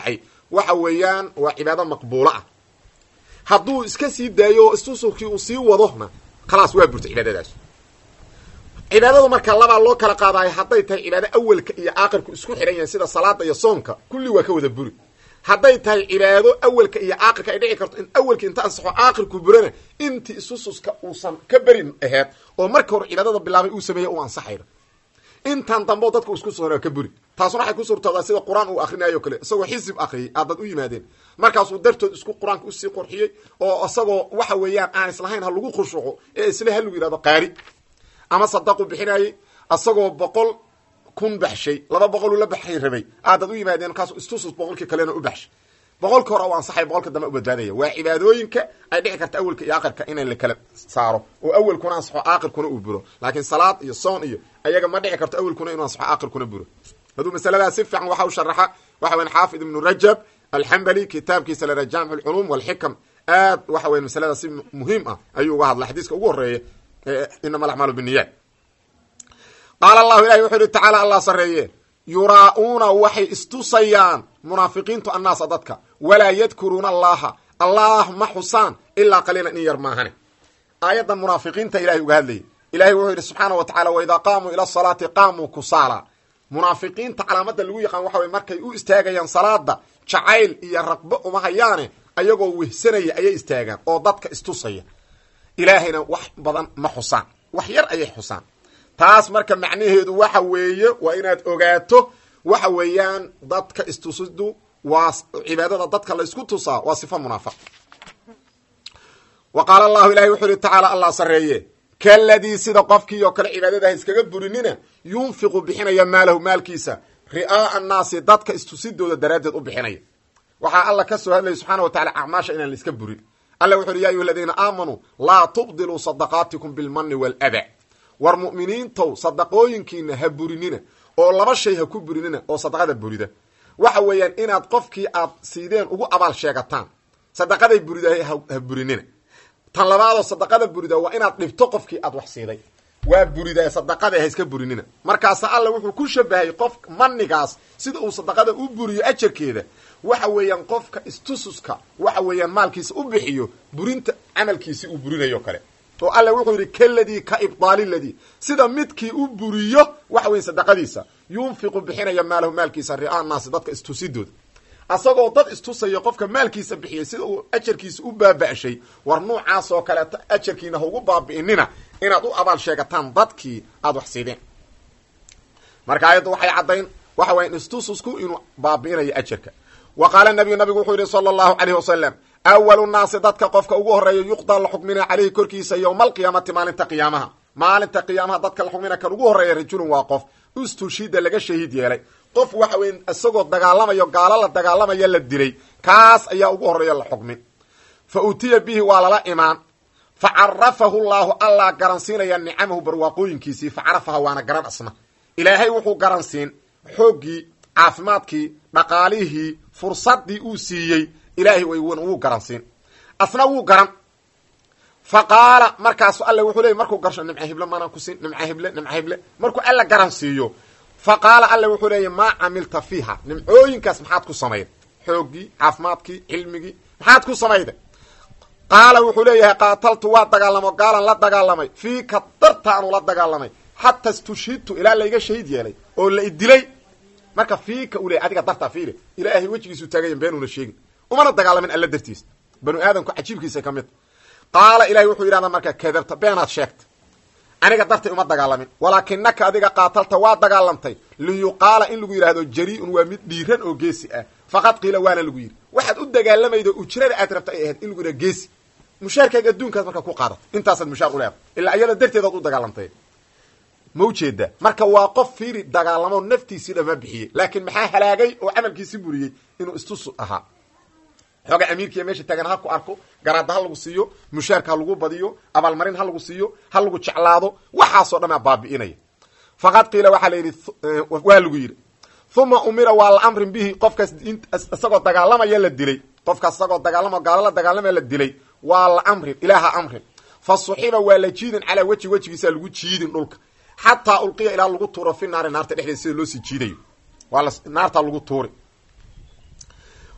waxa weeyaan waa cibaado maqbuulo ah hadduu iska sii daayo oo istusurkii uu sii wadona khalaas waa burta cibaadadaas cibaadadu marka labaa loo kala qaadayo hadday tahay cibaado awelka iyo aakirku isku xidhan yahay sida salaada iyo soonka kulli waa ka wada buri hadday tahay cibaado awelka iyo aakirka ay dhici karto in awelka inta ansaxo aakirku burana intii isususka uusan ka berin aheed oo marka hore cibaadada bilaabay uu sameeyey u ansaxayna intan dambo dadka isku soo ka buri taasuna waxay ku suurtoodaa sida qur-aan uu akrinayo kale isagoo xisib akriyay aadad u yimaadeen markaasuu dartood isku qur-aanka usii qurxiyey oo isagoo waxa weeyaan aan islahayn ha lagu khushuuco ee isle ha lagu yihahdo qaari ama sadaqu bixinayey isagoo boqol kun baxshay laba boqol uu la baxay rabay aadad u yimaadeen markaasu istusus boqolkii kalena u baxshay boqolka hore u ansaxay boqolka dambe u badbaadaya waa cibaadooyinka ay dhici karta awelka iyo aakirka inay la kala saaro oo awelkuna ansaxo aakirkuna uu buro laakiin salaad iyo soon iyo ayaga ma dhici karto awelkuna inuu ansaxo aakirkuna buro hadduu masaladaas si fiican waxa u sharaxa waxa weyan xaafid ibnu rajab alxambali kitaabkiisa lera jaamic alculuum walxikam aad waxa weya masalada si muhiim ah ayuu uga hadla xadiiska ugu horeeya inama alacmaalu binniyaat qaala allahu ilahi wuxuu yihi tacaala allah sareeye yuraa-uuna waxay istusayaan munaafiqiintu annaasa dadka walaa yadkuruuna allaha allah ma xusaan ilaa qaliilan in yar maahane aayaddan munaafiqiinta ilahay uga hadlayay ilahay wuxuu yidhi subxaana wa tacala waidaa qaamuu ila asalaati qaamuu kusaala munaafiqiinta calaamada lagu yaqaan waxa wey markay u istaagayaan salaada jacayl iyo raqbo uma hayaane ayagoo wehsanaya ayay istaagaan oo dadka istusaya ilaahayna wax badan ma xusaan wax yar ayay xusaan taas marka macnaheedu waxa weeye waa inaad ogaato waxa weeyaan dadka istusidu waa cibaadada dadka la isku tusaa waa sifa munaafiq wa qaala allahu ilahi wuxuu yihi tacaala allah sareeye kaladii sida qofkii oo kale cibaadadaha iskaga burinina yunfiqu bixinaya maalahu maalkiisa ri'aaa annaasi dadka istusidooda daraaddeed u bixinaya waxaa alla ka soo hadlaya subxana wa tacala acmaasha inaan la iska burin alla wuxu uhi ya ayuha aladiina aamanuu laa tubdiluu sadaqaatikum bilmani waaladaa war mu'miniintow sadaqooyinkiina ha burinina oo laba shay ha ku burinina oo sadaqada burida waxa weeyaan inaad qofkii aad siideen ugu abaal sheegataan sadaqaday buridahay ha burinina tan labaadoo sadaqada burida waa inaad dhibto qofkii aad wax siiday waa buridaa sadaqada ha iska burinina markaasa alla wuxuu ku shabahay qof manigaas sida uu sadaqada u buriyo ajarkeeda waxa weeyaan qofka istususka waxa weeyaan maalkiisa u bixiyo burinta camalkiisi uu burinayo kale oo alla wuxuu yidhi kaladii ka ibdaali ladii sida midkii u buriyo waxa weya sadaqadiisa yunfiqu bixinaya maalahu maalkiisa ri'aa naasi dadka istusidooda asagoo dad istusaya qofka maalkiisa bixiyay sida uu ajarkiisa u baaba'shay war nuucaas oo kaleeto ajarkiina ha ugu baabi'inina inaad u abaal sheegataan dadkii aada wax siideen marka ayadda waxay caddayn waxa waya istususku inuu baabi'inayo ajarka wa qaala nabiyu nabigu wuxuu yihi sala allahu calayh wasalam awalu naasi dadka qofka ugu horeeya yuqdaa la xukmina caleyhi korkiisa yowma alqiyaamati maalinta qiyaamaha maalinta qiyaamaha dadka la xukmina kan ugu horeeya rajulun waa qof ustushida laga shahiid yeelay qof waxa weya isagoo dagaalamayo gaalo la dagaalamaya la dilay kaas ayaa ugu horeeya la xukmin fa utiya bihi waa lala imaan fa carafahu llaahu allah garansiinaya nicamahu barwaaqooyinkiisii fa carafaha waana garan asna ilaahay wuxuu garansiin xooggii caafimaadkii dhaqaalihii fursadii uu siiyey ilaahay wuu garansiin asna wuu garan fa qaala markaasu alle wuxuu leeyay markuu garsho nimca hible maanaan kusiin nimca hible nimca hible markuu alla garan siiyo fa qaala alle wuxuu leeyay maa camilta fiiha nimcooyinkaas maxaad ku samayd xooggii caafimaadkii cilmigii maxaad ku samayda qaala wuxuu leeyahay qaataltu waa dagaalamo gaalan la dagaalamay fiika dartaanu la dagaalamay xataa istushhidtu ilaa layga shahiid yeelay oo la idilay marka fiika u leeyay adiga dartaa fiile ilaahay wejigiisu taagayan beenuuna sheegin umana dagaalamin alla dartiis banu aadamku cajiibkiisa ka mid qaala ilahay wuxuu yidhahdaa marka kadabta beenaad sheegta aniga dartay uma dagaalamin walaakinaka adiga qaatalta waa dagaalamtay liyuqaala in lagu yidhahdo jari-un waa mid dhiiran oo geesi ah faqad qiila waana lagu yidhi waxaad u dagaalamaydo ujrada aad rabta ay ahayd in lagu yidhahdo geesi mushaarkaaga adduunkaas marka ku qaadat intaasaad mushaar u leedahay ilaa iyada darteedaad u dagaalamtay ma ujeeda marka waa qof fiiri dagaalamo naftiisii dhama bixiyey laakiin maxaa halaagay oo camalkiisi buriyey inuu istus ahaa xooga amiirkiiya meesha taagan ha ku arko garaada ha lagu siiyo mushaarka ha lagu badiyo abaalmarin ha lagu siiyo ha lagu jeclaado waxaasoo dhamaa baabi'inaya faqad qiila waxaa la yidhi waa lagu yidhi uma umira waa la amrin bihi qofkaas isagoo dagaalamaya la dilay qofkaas isagoo dagaalama gaalo la dagaalamaya la dilay waa la amrin ilaaha amrin fa suxiba waa la jiidin calaa weji wejigiisa lagu jiidin dhulka xataa ulqiya ilaa lagu tuuro fi naari naarta dhexdeeda sida loo sii jiidayo waa naartaa lagu tuuri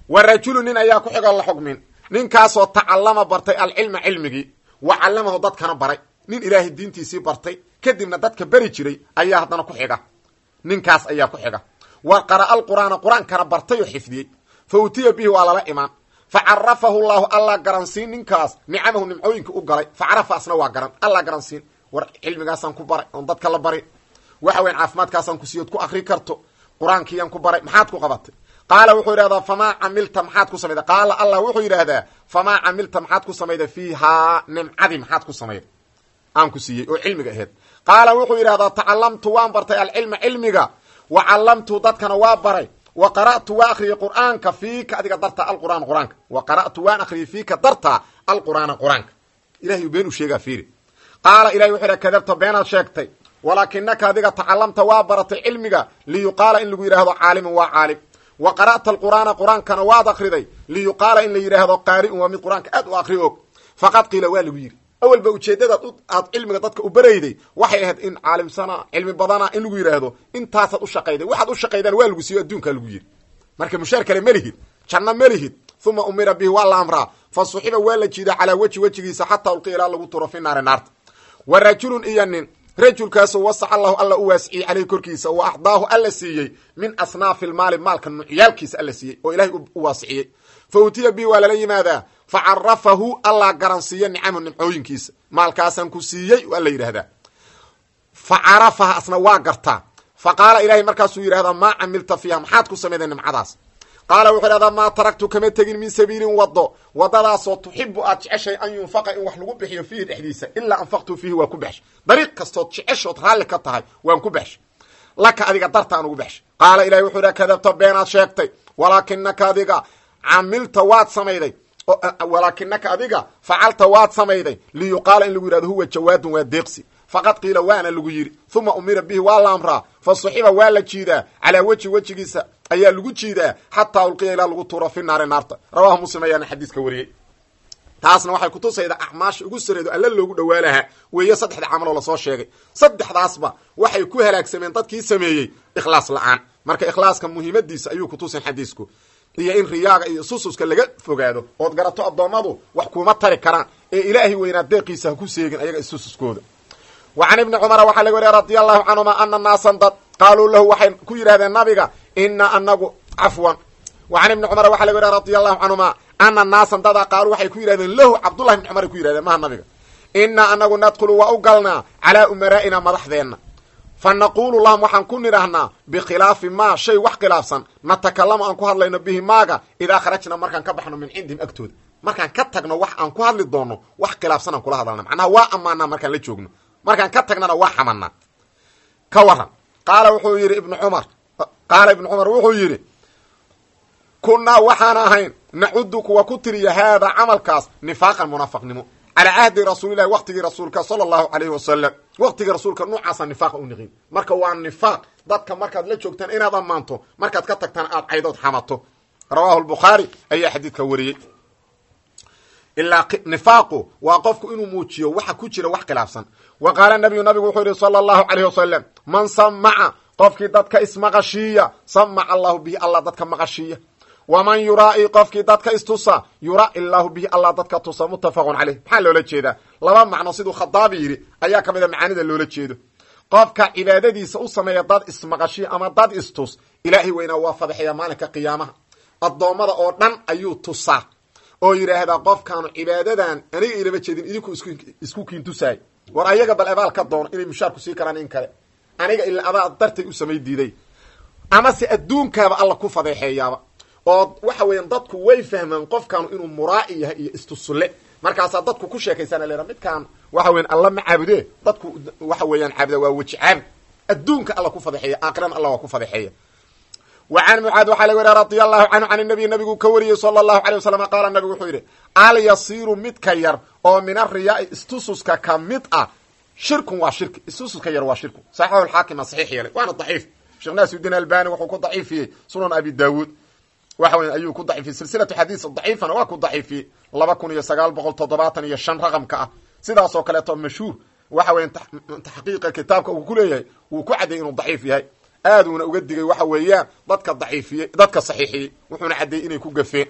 wa rajulu nin ayaa ku xigoo la xugmin ninkaasoo tacallama bartay alcilma cilmigii wa callamahu dadkana baray nin ilaahay diintiisii bartay kadibna dadka beri jiray ayaa haddana ku xiga ninkaas ayaa ku xiga wa qara'a alqur'aana qur-aankana bartay oo xifdiyey fa utiya bihi waa lala imaan fa carafahu llahu allah garansiin ninkaas nicamahu nimcooyinka u galay fa carafa asna waa garan allah garansiin war cilmigaasaan ku baray oon dadka la bari waxa weyan caafimaadkaasaan ku siiyood ku akri karto qur-aankiiyaan ku baray maxaad ku qabatay qaala wuxuu yidhahdaa famaa camilta maxaad ku samayda qaala allah wuxuu yidhaahdaa famaa camilta maxaad ku samayda fiihaa nimcadii maxaad ku samayda aan ku siiyey oo cilmiga aheyd qaala wuxuu yidhahdaa tacalamtu waan bartay alcilma cilmiga wa callamtu dadkana waa baray wa qara'tu waa akhriyey qur'aanka fiika adiga dartaa alqur'aan qur-aanka wa qara'tu waan akhriyey fiika dartaa alqur'aana qur-aanka ilahay been u sheegaa fiiri qaala ilahay wuxuu yidhaha kadabta beenaad sheegtay walaakinaka adiga tacalamta waa baratay cilmiga liyuqaala in lagu yidhaahdo caalimun waa caalim wa qara'ta alqur'aana qur-aankana waad akriday liyuqaala in la yidhaahdo qaari'un waa mid qur-aanka aad u akri og faqad qiila waa lagu yidhi awalba ujeeddadaad aad cilmiga dadka u barayday waxay ahayd in caalimsana cilmi badana in lagu yidhaahdo intaasaad u shaqayday waxaad u shaqaydaan waa lagu siiyo adduunkaa lagu yidhi marka mushaar kale melihid janno melihid uma umira bihi waa la amraa fa suxiba waa la jiida calaa weji wejigiisa xataa ulqiya ilaa lagu turo fi naari naarta wa rajulun iyo nin rajulkaasoo wasaca allahu alla u waasiciyey caleyhi korkiisa wa axdaahu alla siiyey min asnaafi lmaali maalka nucyaalkiisa alla siiyey oo ilahay u waasiciyey fa utiya bihi waa lala yimaadaa fa carafahu allah garansiiya nicamu nimcooyinkiisa maalkaasaan ku siiyey alla yidhaahdaa fa carafaha asna waa gartaa fa qaala ilahay markaasuu yidhahdaa maa camilta fiiha maxaad ku samayday nimcadaas qaala wuxuu idhahdaa maa taraktu kama tegin min sabiilin wado wadadaasoo tuxibu aad jeceshay an yunfaqa in wax lagu bixiyo fiihi dhexdiisa ilaa anfaqtu fiihi waa ku baxshay dariiq kastood jeceshood raalli ka tahay waan ku baxshay laka adiga dartaan ugu baxshay qaala ilahay wuxuu idhaha kadabta beenaad sheegtay walaakinaka adiga camilta waad samayday walaakinaka adiga facalta waad samayday liyuqaala in lagu yidhahdo huwa jawaadun waa deeqsi faqad qiila waana lagu yidhi uma umira bihi waa la amraa fa suxiba waa la jiidaa calaa weji wejigiisa ayaa lagu jiidaa xataa ulqiya ilaa lagu tuuro fi naari naarta rawahu muslim ayaana xadiiska wariyey taasna waxay kutusaydaa acmaasha ugu sareedo alla loogu dhawaalahaa weeye saddexda camaloo lasoo sheegay saddexdaasba waxay ku halaagsameen dadkii sameeyey ikhlaas la-aan marka ikhlaaska muhiimadiisa ayuu kutusin xadiisku iyo in riyaaga iyo sususka laga fogaado ood garato addoommadu wax kuma tari karaan ee ilaahay weynaa deeqiisa ha ku seegin ayaga isususkooda wa can ibni cumara waxaa laga wariya radia allahu canhuma ana naasan dad qaaluu lahu waxay ku yidhahdeen nabiga ina anagu cafwan wa can ibni cumara waxa laga wariya radia allahu canhuma ana naasan dada qaaluu waxay ku yidhahdeen lahu cabdullahi ibni cumar ay ku yidhahdeen maha nabiga ina anagu nadkhulu waa u galnaa calaa umaraa'ina madaxdeenna fa naquulu lahum waxaan ku nidhaahnaa bikhilaafi maa shay wax khilaafsan natakalamu aan ku hadlayno bihi maaga idaa kharajna markaan ka baxno min cindihim agtooda markaan ka tagno wax aan ku hadli doonno wax khilaafsan aan kula hadalna macnaha waa ammaanaa markaan la joogno markaan ka tagnana waa xamanaa ka waran qaala wuxuu yidhi ibnu cumar qaala ibnu cumar wuxuu yidhi kunnaa waxaan ahayn nacudu kuwa ku tiriya haadaa camalkaas nifaaqan munaafaqnimo calaa cahdi rasuulilahi waqtigii rasuulka sala allahu calayhi wasalam waqtigii rasuulka nuucaasa nifaaqa u niqin marka waa nifaaq dadka markaad la joogtaan inaad ammaanto markaad ka tagtaan aad caydood xamato rawaahu lbukhaari ayaa xadiidka wariyey ilaa nifaaqu waa qofku inuu muujiyo waxa ku jira wax khilaafsan wa qaala nabiyu nabigu wuxuu yihi sala allahu calayhi wasalam man samaca qofkii dadka ismaqashiiya samaca allahu bihi allah dadka maqashiiya waman yuraa'i qofkii dadka istusa yuraa'i llaahu bihi allah dadka tusa muttafaqun caleyh maxaa loola jeedaa laba macno siduu khadaabi yidhi ayaa ka mid a macaanida loola jeedo qofka cibaadadiisa u sameeya dad ismaqashiya ama dad istus ilaahay weynaa waa fadaxeeya maalinka qiyaamaha addoommada oo dhan ayuu tusaa oo yidhaahdaa qofkaanu cibaadadan aniga ilama jeedin idinku isku kiintusaay war ayaga bal abaal ka doono inay mushaarku sii karaan in kale aniga ila adaa dartay u samay diiday amase adduunkaaba alla ku fadeexeeyaaba oo waxa weeyaan dadku way fahmaan qofkaanu inuu muraa'i yahay iyo istusulle markaasaa dadku ku sheekaysana leeha midkaan waxa weyan alla ma caabude dadku waxa weeyaan caabuda waa weji caabud adduunka alla ku fadeexeeya aakhirana alla waa ku fadeexeeya wa can mucaad waxaa laga wariya radia allahu canhu can nabiy nabigu ka wariyey sala allahu alay wasalam qaala nabigu wuxuu yidhi alyasiiru midka yar oo min ariyaai istususka ka mid ah shirkun waa shirki istususka yar waa shirku saxiixu lxaakima saxiix yeelay waana daciif sheekh naasiudiin albani wuxuu ku daciifiyey sunan abi daawuud waxa weya ayuu ku daciifiyey silsilatu xadiis daciifana waa ku daciifiyey laba kun iyo sagaal boqol toddobaatan iyo shan raqamka ah sidaas oo kaleeto mashhuur waxa weya taxqiiqa kitaabka uu ku leeyahay wuu ku caddeeyey inuu daciif yahay aaduuna uga digay waxa weeyaan dadka daciifiyey dadka saxiixiyey wuxuuna caddeeyey inay ku gafeen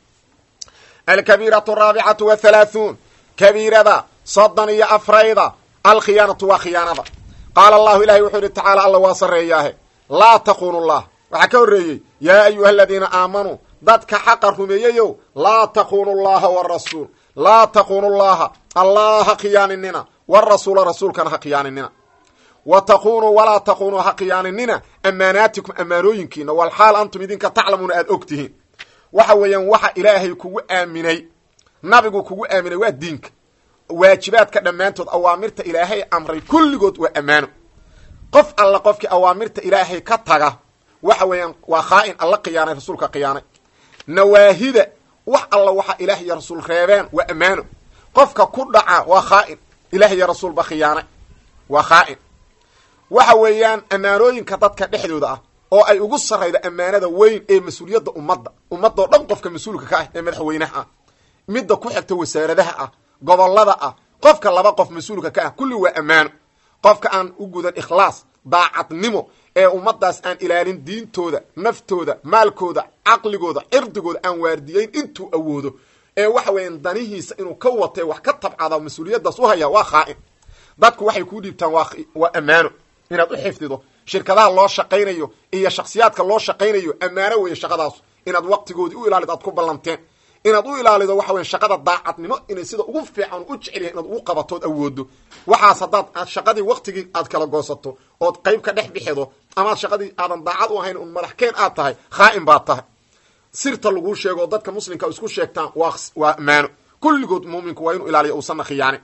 alkabiiratu araabicatu wathalaathuun kabiirada soddon iyo afrayda alkhiyaanatu waa khiyaanada qaala allahu ilahay wuxuu yihi tacaala alla waa sarreeyaahe laa takunu llah waxaa ka horreeyey yaa ayuha aladiina aamanuu dadka xaqa rumeeyeyow laa takunu llaha warasuul laa takunu llaha allah ha khiyaaninina warasuula rasuulkana ha khiyaaninina wa takunuu walaa takunuu ha khiyaaninina ammaanaatikum ammaanooyinkiina walxaal antum idinka taclamuuna aada og tihiin waxa weeyaan waxa ilaahay kugu aaminay nabigu kugu aaminay waa diinka waajibaadka dhammaantood awaamirta ilaahay amray kulligood waa ammaano qof alla qofkii awaamirta ilaahay ka taga waxa weeyaan waa khaa'in alla khiyaanay rasuulka khiyaanay nawaahida wax alla waxa ilaah iyo rasuul reebeen waa ammaano qofka ku dhaca waa khaa'in ilaah iyo rasuulba khiyaanay waa khaa'in waxa weeyaan ammaanooyinka dadka dhexdooda ah oo ay ugu sarrayda ammaanada weyn ee mas-uuliyadda ummadda ummadoo dhan qofka mas-uulka ka ah ee madaxweynaha ah midda ku xigta wasaaradaha ah gobollada ah qofka laba qof mas-uulka ka ah kulli waa ammaano qofka aan u gudan ikhlaas daacadnimo ee ummaddaas aan ilaalin diintooda naftooda maalkooda caqligooda cirdigooda aan waardiyeyn intuu awoodo ee waxa weeyaan danihiisa inuu ka watay wax ka tabcada mas-uuliyaddaas u haya waa khaa'in dadku waxay kuu dhiibtaan waa waa ammaano inaad u xifdido shirkadaha loo shaqaynayo iyo shaksiyaadka loo shaqaynayo ammaano weeye shaqadaas inaad waqtigoodii u ilaalid aad ku ballanteen inaad u ilaalido waxa weya shaqada daacadnimo inay sida ugu fiican u jecel yahay inaad ugu qabatood awoodo waxaas haddaad aad shaqadii waqtigii aad kala goosato ood qayb ka dhex bixido amaad shaqadii aadan daacad u ahayn un madaxkeen aad tahay khaa'in baad tahay sirta laguu sheego oo dadka muslimka isku sheegtaan waa waa ammaano kulligood muuminku waa inuu ilaaliyo uusanna khiyaanin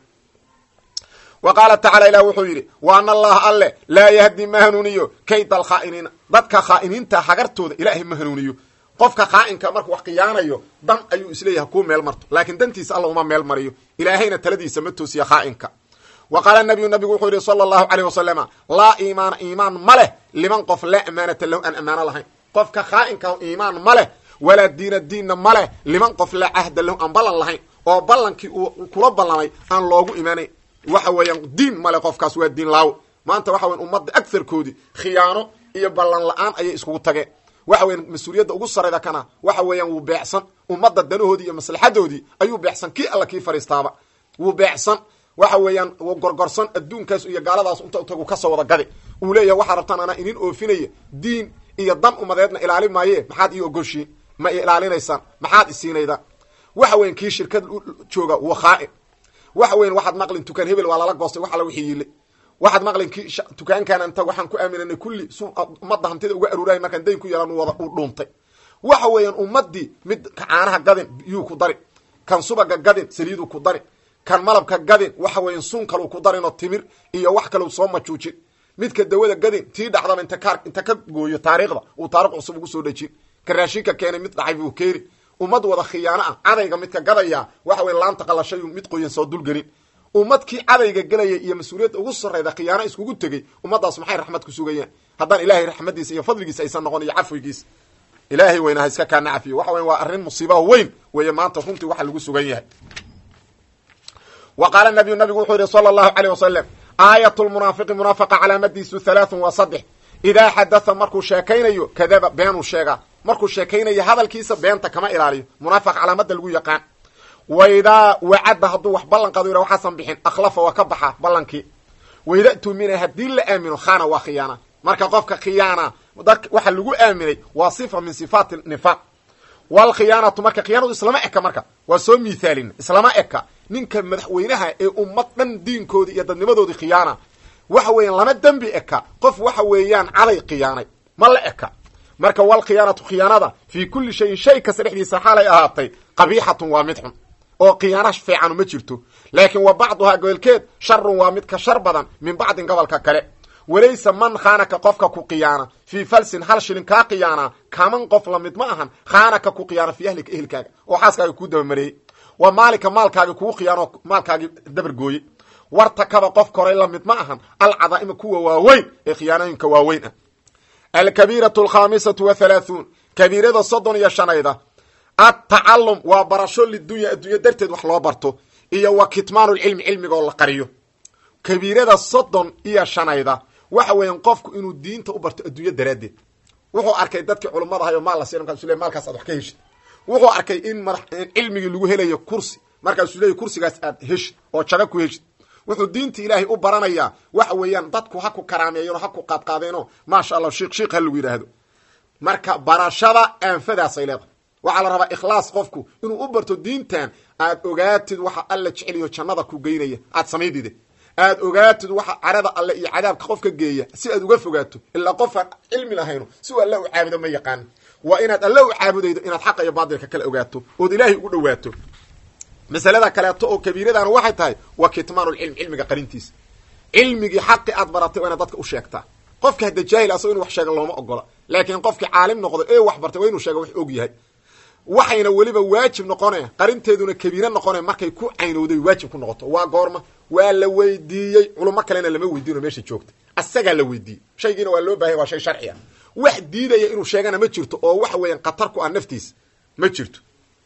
wa qaala tacala ilah wuxuu yidhi wa ana allaha alle laa yahdi ma hanuuniyo kayda alkhaa'iniina dadka khaa'iniinta hagartooda ilaahay ma hanuuniyo qofka khaa'inka markuu wax khiyaanayo dan ayuu isleeyahay kuu meel marto laakiin dantiisa alla uma meel mariyo ilaahayna taladiisa ma toosiya khaa'inka wa qaala nabiyu nabigu wuxuu yidhi sala allahu caleyh wasalama laa iimaana iimaan ma leh liman qof laa amaanata lahu aan ammaano lahayn qofka khaa'inka iimaan ma leh walaa diina diinna ma leh liman qof laa cahda lahu aan ballan lahayn oo ballankii uu kula ballamay aan loogu imaanayn waxa weeyaan diin male qofkaas waa diin laawo maanta waxa weyan ummadda agarkoodii khiyaano iyo ballan la-aan ayay iskugu tageen waxa weyan mas-uuliyadda ugu sarayda kana waxa weeyaan wuu beecsan ummadda danahoodii iyo maslaxadoodii ayuu beecsan kii alla kii fariistaaba wuu beecsan waxa weeyaan wuu gorgorsan adduunkaas iyo gaaladaas inta utagu kasoo wada gadi uu leeyahay waxaa rabtaan anaa idin oofinaya diin iyo dan umadeedna ilaali maaye maxaad ii ogoshiin ma i ilaalinaysaan maxaad isiinaydaan waxa weyan kii shirkad jooga waa khaa'in waxa weyan waxaad maqlin tukaan hebel waa lala goostay wax alla wixii yiile waxaad maqlin ki tukaankaana inta waxaan ku aaminanay kulli su ummadda hantida uga aruurahay markaan dayn ku yeelan wada u dhuuntay waxa weeyaan ummaddii mid caanaha gadin biyuu ku dari kan subaga gadin saliiduu ku dari kan malabka gadin waxa weyan sun kaluu ku darinoo timir iyo wax kalau soo majuujin midka dawada gadin tii dhacdaba inta ka inta ka gooyo taariikhda uu taarikh cusub ugu soo dhejin ka raashinka keenay mid dhacay buu keeni ummad wada khiyaano ah cadayga midka gadaya waxa weya laanta qalashayu mid qoyan soo dulgelin ummadkii cadayga gelaya iyo mas-uuliyadda ugu sarrayda khiyaano iskugu tegey ummaddaas maxay raxmad ku sugayaan haddaan ilaahay raxmadiisa iyo fadligiisa aysan noqon iyo cafwigiisa ilaahay weyna ha iska kaana cafiyo waxa weya waa arrin musiibaha weyn weeye maanta runtii waxa lagu sugan yahay wa qaala nabiyu nabigu wuxuu yihi sala allahu caleyh wasalam aayat lmunaafiqi munaafiqa calaamadiisu halaathun waa saddex idaa xadatha markuu sheekaynayo kadaba beenuu sheegaa markuu sheekaynayo hadalkiisa beenta kama ilaaliyo munaafiq calaamada lagu yaqaan waidaa wacadda hadduu wax ballan qaado yidha waxaasan bixin akhlafa waa ka baxa ballankii waida tumina haddii la aamino khana waa khiyaana marka qofka khiyaana waxa lagu aaminay waa sifa min sifaati nifaaq walkhiyaanatu marka khiyaanadu islama eka marka waa soo miithaalina islama eka ninka madaxweynaha ee ummad dhan diinkoodii iyo dadnimadoodii khiyaana waxa weeyaan lama dembi eka qof waxa weeyaan caday khiyaanay ma la eka marka walkhiyaanatu khiyaanada fii kulli shayin shay kasta dhexdiisa xaalay ahaatay qabiixatun waa mid xun oo khiyaana fiicanu ma jirto laakiin wa bacduhaa gobolkeed sharun waa mid ka shar badan min bacdin gobolka kale walaysa man khaanaka qofka ku khiyaana fii falsin hal shilin kaa khiyaanaa kaman qof lamid ma ahan khaanaka ku khiyaana fii ahlika ehelkaaga oo xaaskaaga kuu dabamareeyey wa maalika maalkaagi kuu khiyaano maalkaagii dabargooyey wartakaba qof koray lamid ma ahan alcadaa'ima kuwa waaweyn ee khiyaanooyinka waaweyn ah alkabiiratu alkhaamisatu wathalaathuun kabiirada soddon iyo shanayda atacalum waa barasho lidunya addunya darteed wax loo barto iyo wa kitmaanu lcilmi cilmigaoo la qariyo kabiirada soddon iyo shanayda waxa weeyaan qofku inuu diinta u barto adduunyo daraaddeed wuxuu arkay dadkii culummada ahay oo maal la siin markaasuu le maalkaas aad wax ka heshid wuxuu arkay in madax cilmigii lagu helayo kursi markaasuu leeyahy kursigaas aad heshid oo jago ku heshid wuxuu diinta ilaahay u baranayaa waxa weeyaan dadku ha ku karaameeyano ha ku qaadqaadeeno maasha allah shiik shiik ha lagu yidhaahdo marka barashada aanfadaasay leedahay waxaa la rabaa ikhlaas qofku inuu u barto diintan aad ogaatid waxa alla jeceliyo jannada ku geynaya aad samaydide aad ogaatid waxa carada alle iyo cadaabka qofka geeya si aad uga fogaato ilaa qofaan cilmi lahayno si uu alle u caabudo ma yaqaan waa inaad alle u caabudaydo inaad xaqa iyo baadilka kala ogaato ood ilaahay ugu dhawaato masalada kaleeto oo kabiiradana waxay tahay waa kitmaanulcilm cilmiga qarintiisa cilmigii xaqi aad baratay waa inaad dadka u sheegtaa qofka hadda jaahil asagoo inu wax sheega looma ogola laakiin qofkii caalim noqdo ee wax bartay waa inuu sheega wax og yahay waxayna weliba waajib noqone qarinteeduna kabiire noqone markay ku caynowday waajib ku noqoto waa goorma waa la weydiiyey culimo kalena lama weydiino meesha joogta asagaa la weydiiyey shaygiina waa loo baahaya waa shay sharci ah wax diidaya inuu sheegana ma jirto oo waxa weeyaan khatar ku ah naftiisa ma jirto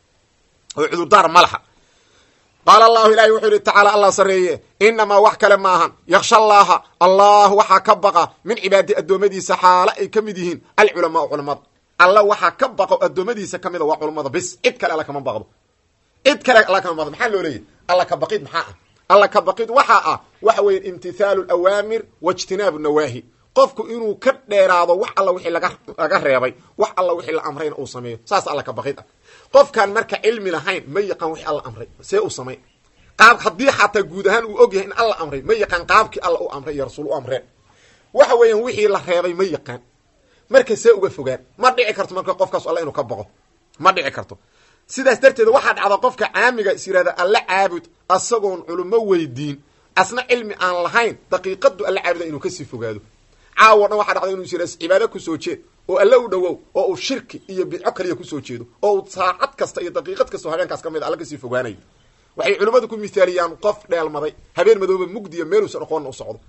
oo cudurdaar ma laha qaala allahu ilahi wuxuu yihi tacaala allah sarreeye inamaa wax kale maahan yaksha allaha allah waxaa ka baqa min cibaadi addoommadiisa xaalo ay ka mid yihiin alculamaau culamada alla waxaa ka baqo addoommadiisa ka mida waa culummada bis cid kale alla kama baqdo cid kale alla kama baqdo maxaa loo leeyahy alla ka baqid maxaa ah alla ka baqid waxaa ah waxa weeye imtithaalu alawaamir waijtinaabu nawaahi qofku inuu ka dheeraado wax alla wixii laga reebay wax alla wixii la amrayna uu sameeyo saas alla ka baqid ah qofkaan marka cilmi lahayn ma yaqaan wixii alla amray see uu samay qaab haddii xataa guud ahaan uu og yahay in alla amray ma yaqaan qaabkii alla u amray iyo rasuul u amreen waxa weeyaan wixii la reebay ma yaqaan marka see uga fogaan ma dhici karto marka qofkaas alla inuu ka baqo ma dhici karto sidaas darteed waxaa dhacda qofka caamiga is yihahda alla caabud asagoon culummo weydiin asna cilmi aan lahayn daqiiqadu alla caabuda inuu kasii fogaado caawo dhan waxaa dhacda inuu is yihahda cibaado kusoo jeed oo alle u dhowow oo uu shirki iyo bidco kaliya kusoo jeedo oo uu saacad kasta iyo daqiiqad kastao habeenkaas ka mid a alla kasii fogaanayo waxay culimmadu ku mithaaliyaan qof dheelmaday habeen madooba mugdiya meeluusan aqoonna u socdo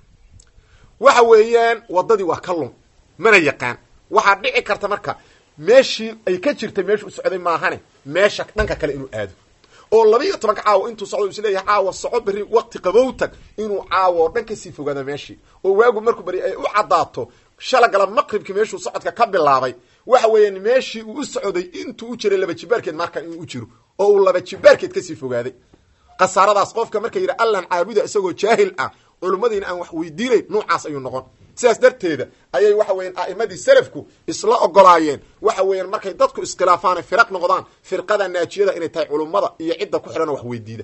waxa weeyaan waddadii waa ka lum mana yaqaan waxaa dhici karta marka meeshii ay ka jirtay meeshu u socday maahane meesha dhanka kale inuu aado oo laba iyo tobanka caawa intuu socdo is leeyahay caawa soco berri waqti qabowtag inuu caawa oo dhan kasii fogaado meeshii oo waagu markuu beri ay u caddaato shalagala maqribkii meeshuu socodka ka bilaabay waxa weeyaan meeshii uu u socday intuu u jiray laba jibaarkeed marka inuu u jiro oo uu laba jibaarkeed kasii fogaaday khasaaradaas qofka marka yidhi allan caabuda isagoo jaahil ah culimmadiina aan wax weydiinayn nuucaas ayuu noqon sidaas darteeda ayay waxa weyan a'imadii salafku isla ogolaayeen waxa weeyaan markay dadku iskhilaafaan firaq noqdaan firqada naajiyada inay tahay culummada iyo cidda ku xidhan wax weydiida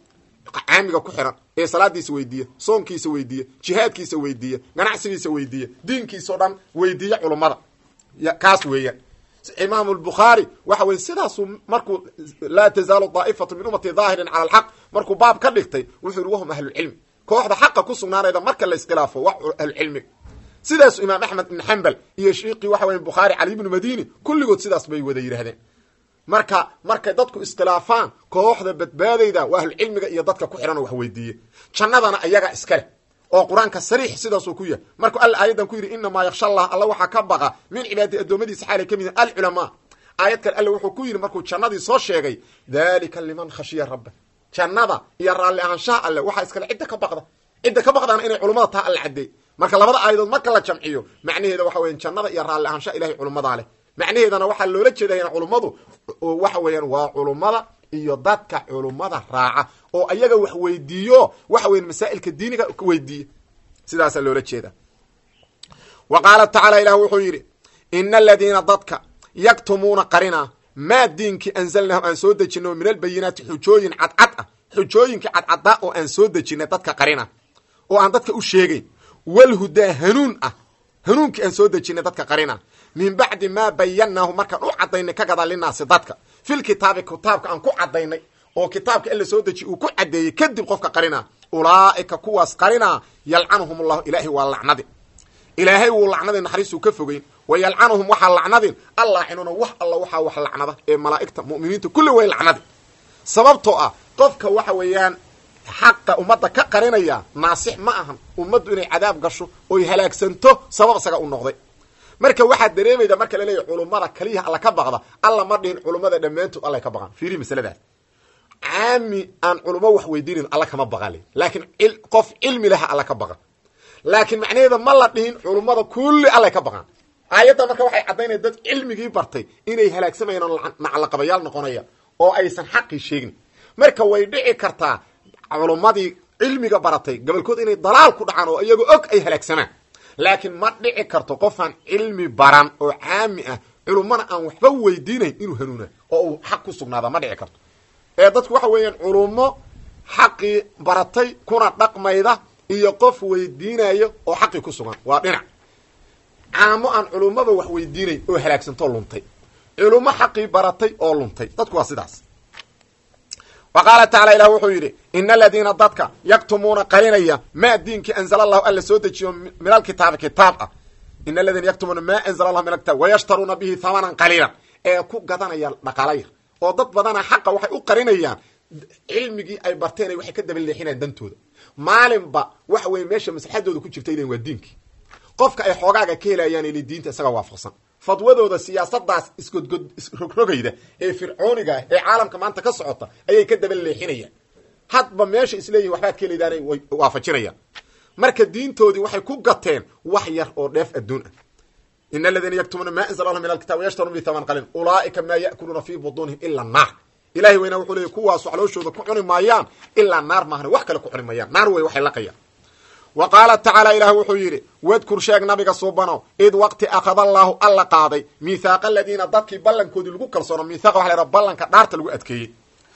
caamiga ku xihan ee salaadiisa weydiiya soonkiisa weydiiya jihaadkiisa weydiiya ganacsigiisa weydiiya diinkiisao dhan weydiiya culummada kaas weeyaan imaam lbukhaari waxa weye sidaasuu markuu laa tazaalu daa'ifatu min ummati daahirin cala alxaq markuu baab ka dhigtay wuxuu yihi wahum ahlucilmi kooxda xaqa ku sugnaanayda marka la iskhilaafo waa ahlucilmiga sidaasu imaam axmed ibn xambal iyo shiiqii waxa weye bukhaari cali ibnu madini kulligood sidaas bay wada yidhahdeen marka markay dadku iskhilaafaan kooxda badbaadayda waa ahlucilmiga iyo dadka ku xidhan oo wax weydiiye jannadana ayaga iska leh oo qur-aanka sariix sidaasuu ku yahay markuu alla aayadan ku yidhi inamaa yaksha allah alla waxaa ka baqa min cibaadati addoommadiisa xaalay ka mid yihin alculamaa aayad kale alle wuxuu ku yidhi markuu jannadii soo sheegay dalika liman khashiya rabba jannada iyo raalli ahaanshaha alle waxaa iskale cidda ka baqda cidda ka baqdaana inay culummada taha alla caddeey marka labada aayadood marka la jamciyo macnaheeda waxa weyan jannada iyo raalli ahaanshaha ilahay culummadaa leh macnaheedana waxaa loola jeedaya culummadu waxa weeyaan waa culummada iyo dadka culummada raaca oo ayaga wax weydiiyo waxa weyan masaa'ilka diiniga weydiiya sidaasaa loola jeeda wa qaala tacaala ilah wuxuu yidhi ina aladiina dadka yaktumuuna qarina maa diinkii anzalnahu aan soo dejino min albayinaati xujooyin cadcad ah xujooyinkii cadcadaa oo aan soo dejinay dadka qarina oo aan dadka u sheegayn walhudaa hanuun ah hanuunkii aan soo dejinay dadka qarina min bacdi maa bayannaahu markaan u cadaynay ka gadaa linaasi dadka fil kitaabi kitaabka aan ku cadaynay oo kitaabka in la soo dejiy uu ku cadeeyey kadib qofka qarina ulaa'ika kuwaas qarina yalcanuhum allahu ilaahay waa lacnadi ilaahay wuu lacnadi naxariisuu ka fogeyn wa yalcanuhum waxaa lacnadin allaacinuna wax alla waxaa wax lacnada ee malaa'igta mu'miniinta kulli way lacnadi sababtoo ah qofka waxa weeyaan xaqa ummadda ka qarinaya naasix ma ahan ummaddu inay cadaab gasho oy halaagsanto sabab isaga u noqday marka waxaad dareemayda marka la leeyahy culummada kaliyaha alla ka baqda alla ma dhihin culummada dhammaantood alla ka baqan fiiri masaladaas caami aan culummo wax weydiinin alla kama baqale laakiin qof cilmi laha alla ka baqa laakiin macnaheeda ma la dhihin culummada kulli allay ka baqaan aayadda marka waxay caddaynaya dad cilmigii bartay inay halaagsamayaan oo naclaqabayaal noqonaya oo aysan xaqii sheegin marka way dhici kartaa culummadii cilmiga baratay gobolkood inay dalaal ku dhacaan oo iyagoo og ay halaagsamaan laakiin ma dhici karto qofaan cilmi baran oo caami ah culummana aan waxba weydiinayn inuu hanuuna oo uu xaq ku sugnaada ma dhici karto ee dadku waxa weeyaan culummo xaqii baratay kuna dhaqmayda iyo qof weydiinayo oo xaqii ku sugan waa dhinac caamo aan culummaba wax weydiinayn oo halaagsantoo luntay culummo xaqii baratay oo luntay dadku waa sidaas wa qaala tacala ilah wuxuu yidhi ina aladiina dadka yaktumuuna qarinaya maa diinkii anzala allahu alla soo dejiyo min alkitaabi kitaab ah ina aladiina yaktumuuna maa anzala allahu min alkitaab wayashtaruuna bihi hamanan qaliilan ee ku gadanaya dhaqaalaya oo dad badana xaqa waxay u qarinayaan cilmigii ay barteen waxay ka daba leexinayaan dantooda maalinba waxa weye meesha maslaxadooda ku jirta ilan waa diinkii qofka ay xoogaaga ka helayaan ili diinta isaga waafaqsan fadwadooda siyaasadaas isgodgod isrogrogayda ee fircooniga ah ee caalamka maanta ka socota ayay ka daba leexinayaan hadba meesha isleeyihin waxbaad ka helidaanay way waafajinayaan marka diintoodii waxay ku gateen wax yar oo dheef adduun ah in aladiina yaktumuuna ma anzla allah min alkitab yashtaruun bi haman qalin ulaaika maa ya'kuluuna fii butuunihim ila naar ilahay weyna wuxuu leeyay kuwaas waxlooshooda ku cuni maayaan ilaa naar maahane wax kale ku cuni maayaan naar wey waxay laqayaan wa qaala tacaala ilaah wuxuu yidhi wadkur sheeg nabiga suubanow id waqti akhada allaahu alla qaaday miithaaqa aladiina dadkii ballankoodii lagu kalsoona mithaqa waxa la haha ballanka dhaarta lagu adkeeyey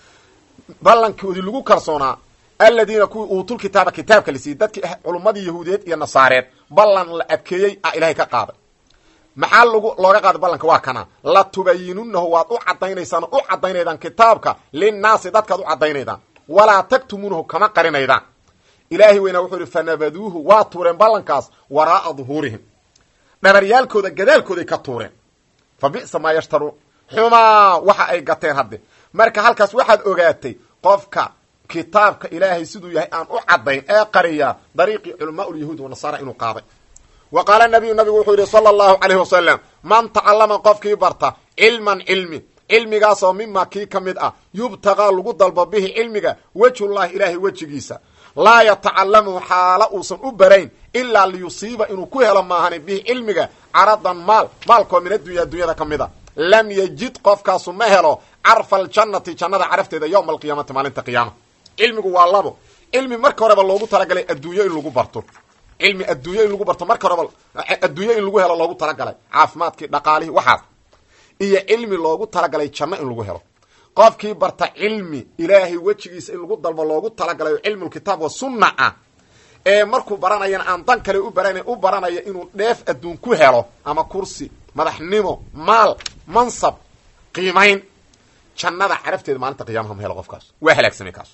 ballankoodii lagu kalsoonaa aladiina kuwii uutul kitaaba kitaabka la siiyey dadkii culummadii yahuudiyeed iyo nasaareed ballan la adkeeyey a ilahay ka qaaday maxaa lgu looga qaaday ballanka waa kana la tubayinunahu waad u cadaynaysaan u cadaynaydaan kitaabka linnaasi dadkaad u cadaynaydaan walaa taktumuunahu kama qarinaydaan ilaahay weynaa wuxuu yihi fanabaduuhu waa tuureen ballankaas waraa'a duhuurihim dhabaryaalkooda gadaalkooday ka tuureen fa bi'sa maa yashtaruun xumaa waxa ay gateen hadde marka halkaas waxaad ogaatay qofka kitaabka ilaahay siduu yahay aan u caddayn ee qariya dariiqii culamaa ulyahuud wanasaara inuu qaaday wa qaala nabiyu nabigu wuxuu yidhi sala allahu calayhi wasalam man tacallama qofkii barta cilman cilmi cilmigaasoo mima kii ka mid ah yubtagaa lagu dalbo bihi cilmiga wejhullahi ilaahay wejigiisa laa yatacalamu xaala uusan u barayn ilaa liyusiiba inuu ku helo maahani bihi cilmiga caradan maal maalkoo min addunya addunyada ka mid a lam yajid qofkaasu ma helo carfa aljannati jannada carafteeda yowma alqiyaamati maalinta qiyaama cilmigu waa labo cilmi marka horeba loogu talagalay adduunyo in lagu barto cilmi adduunyo in lagu barto marka horeba adduunyo in lagu helo loogu talagalay caafimaadkii dhaqaalihii waxaas iyo cilmi loogu talagalay janno in lagu helo qofkii barta cilmi ilaahay wejigiisa in lagu dalbo loogu talagalayo cilmulkitaab wa sunna ah ee markuu baranayana aan dan kale u baran u baranaya inuu dheef adduun ku helo ama kursi madaxnimo maal mansab qiimayn jannada carafteeda maalinta qiyamaha ma helo qofkaas waa halaagsamay kaas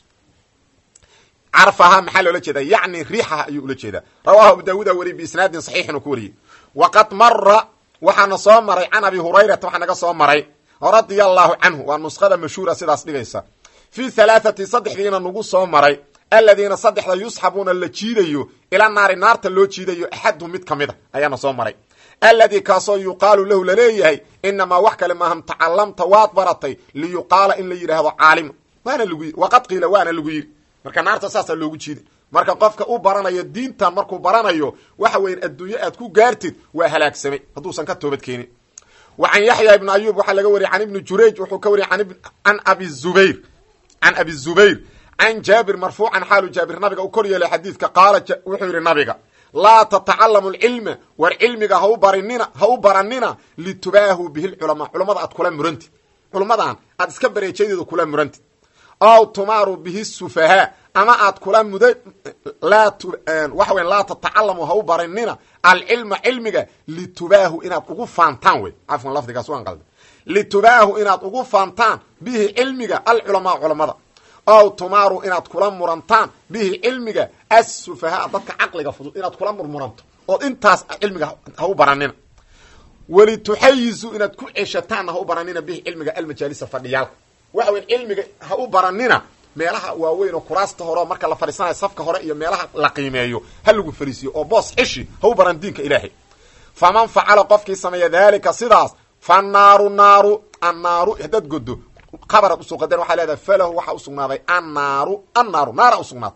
carfaha maxaa loola jeedaa yacni riixaha ayuu ula jeedaa rawahu abu daawuud a wariyey biisnaadin saxiixin uu ku wariyey waqad mara waxaana soo maray can abi hurayrata waxaa naga soo maray radia allahu canhu waa nuskhada mashhuura sidaas dhigaysa fii halaathati saddexdiina nagu soo maray aladiina saddexda yusxabuuna la jiidayo ila naari naarta loo jiidayo axadhum mid ka mid a ayaana soo maray alladii kaasoo yuqaalu lahu laleeyahay inamaa wax kale maaham tacalamta waad baratay liyuqaala in la yidhaahdo caalima waana lagu yii waqad qiila waana lagu yidhi marka naarta saasaa loogu jiiday marka qofka u baranayo diintan markuu baranayo waxa weyan adduunyo aad ku gaartid waa halaagsamay hadduusan ka toobad keenin wa can yaxya ibni ayub waxaa laga wariyay can ibni jurayj wuxuu ka wariyay can abi zubayr can abi zubayr can jaabir marfuucan xaalu jaabir nabiga u kor yeelay xadiidka qaala wuxuu yidhi nabiga laa tatacalamu lcilma war cilmiga ha u barinina ha u baranina litubaahuu bihi lculamaa culamada aad kula murantid culummadan aad iska bareejadeeda kula murantid aw tumaaru bihi sufahaa ama aad kula muda laa waxa weya laa tatacalamu ha u barinina alcilma cilmiga litubaahu inaad ugu faantaan wey cafwan lafdigaas waan qalda litubaahu inaad ugu faantaan bihi cilmiga alculamaa culamada aw tumaaru inaad kula murantaan bihi cilmiga assufahaa dadka caqliga fudud inaad kula murmuranto ood intaas cilmiga ha u baranina walituxayizu inaad ku ceshataanna ha u baranina bihi cilmiga almajaalisa fadhiyaalka waxa weya cilmiga ha u baranina meelaha waaweyn oo kuraasta hore oo marka la fadhiisanayo safka hore iyo meelaha la qiimeeyo ha lagu fariisiyo oo boos xishi ha u baran diinka ilaahay faman facala qofkii sameeya daalika sidaas fa naaru naaru annaaru haddaad godo qabaraad usoo qadeen waxaa leedahay falahu waxaa usugnaaday annaaru annaaru naara usugnaatay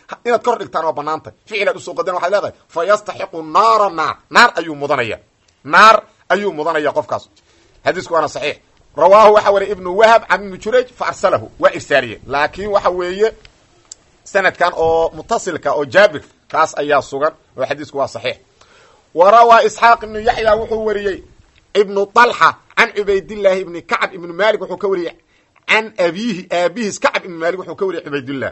inaad kor dhigtaan waa banaantay ficilaad usoo qadan waxaad leedahay fa yastaxiqu naara naar naar ayuu mudanaya naar ayuu mudanaya qofkaas xadiisku waana saxiix rawaahu waxa wariya ibnu wahab can ibni jurayj fa arsalahu waa irsaaliye laakiin waxa weeye sanadkan oo mutasilka oo jaabir kaas ayaa sugan oo xadiisku waa saxiix wa rawaa isxaaq ibnu yaxya wuxuu wariyey ibnu طalxa can cubaydillaahi ibni kacb ibni malik wuxuu ka wariyey can abiihi aabihiis kacb ibni malik wuxuu ka wariyey cubaydillah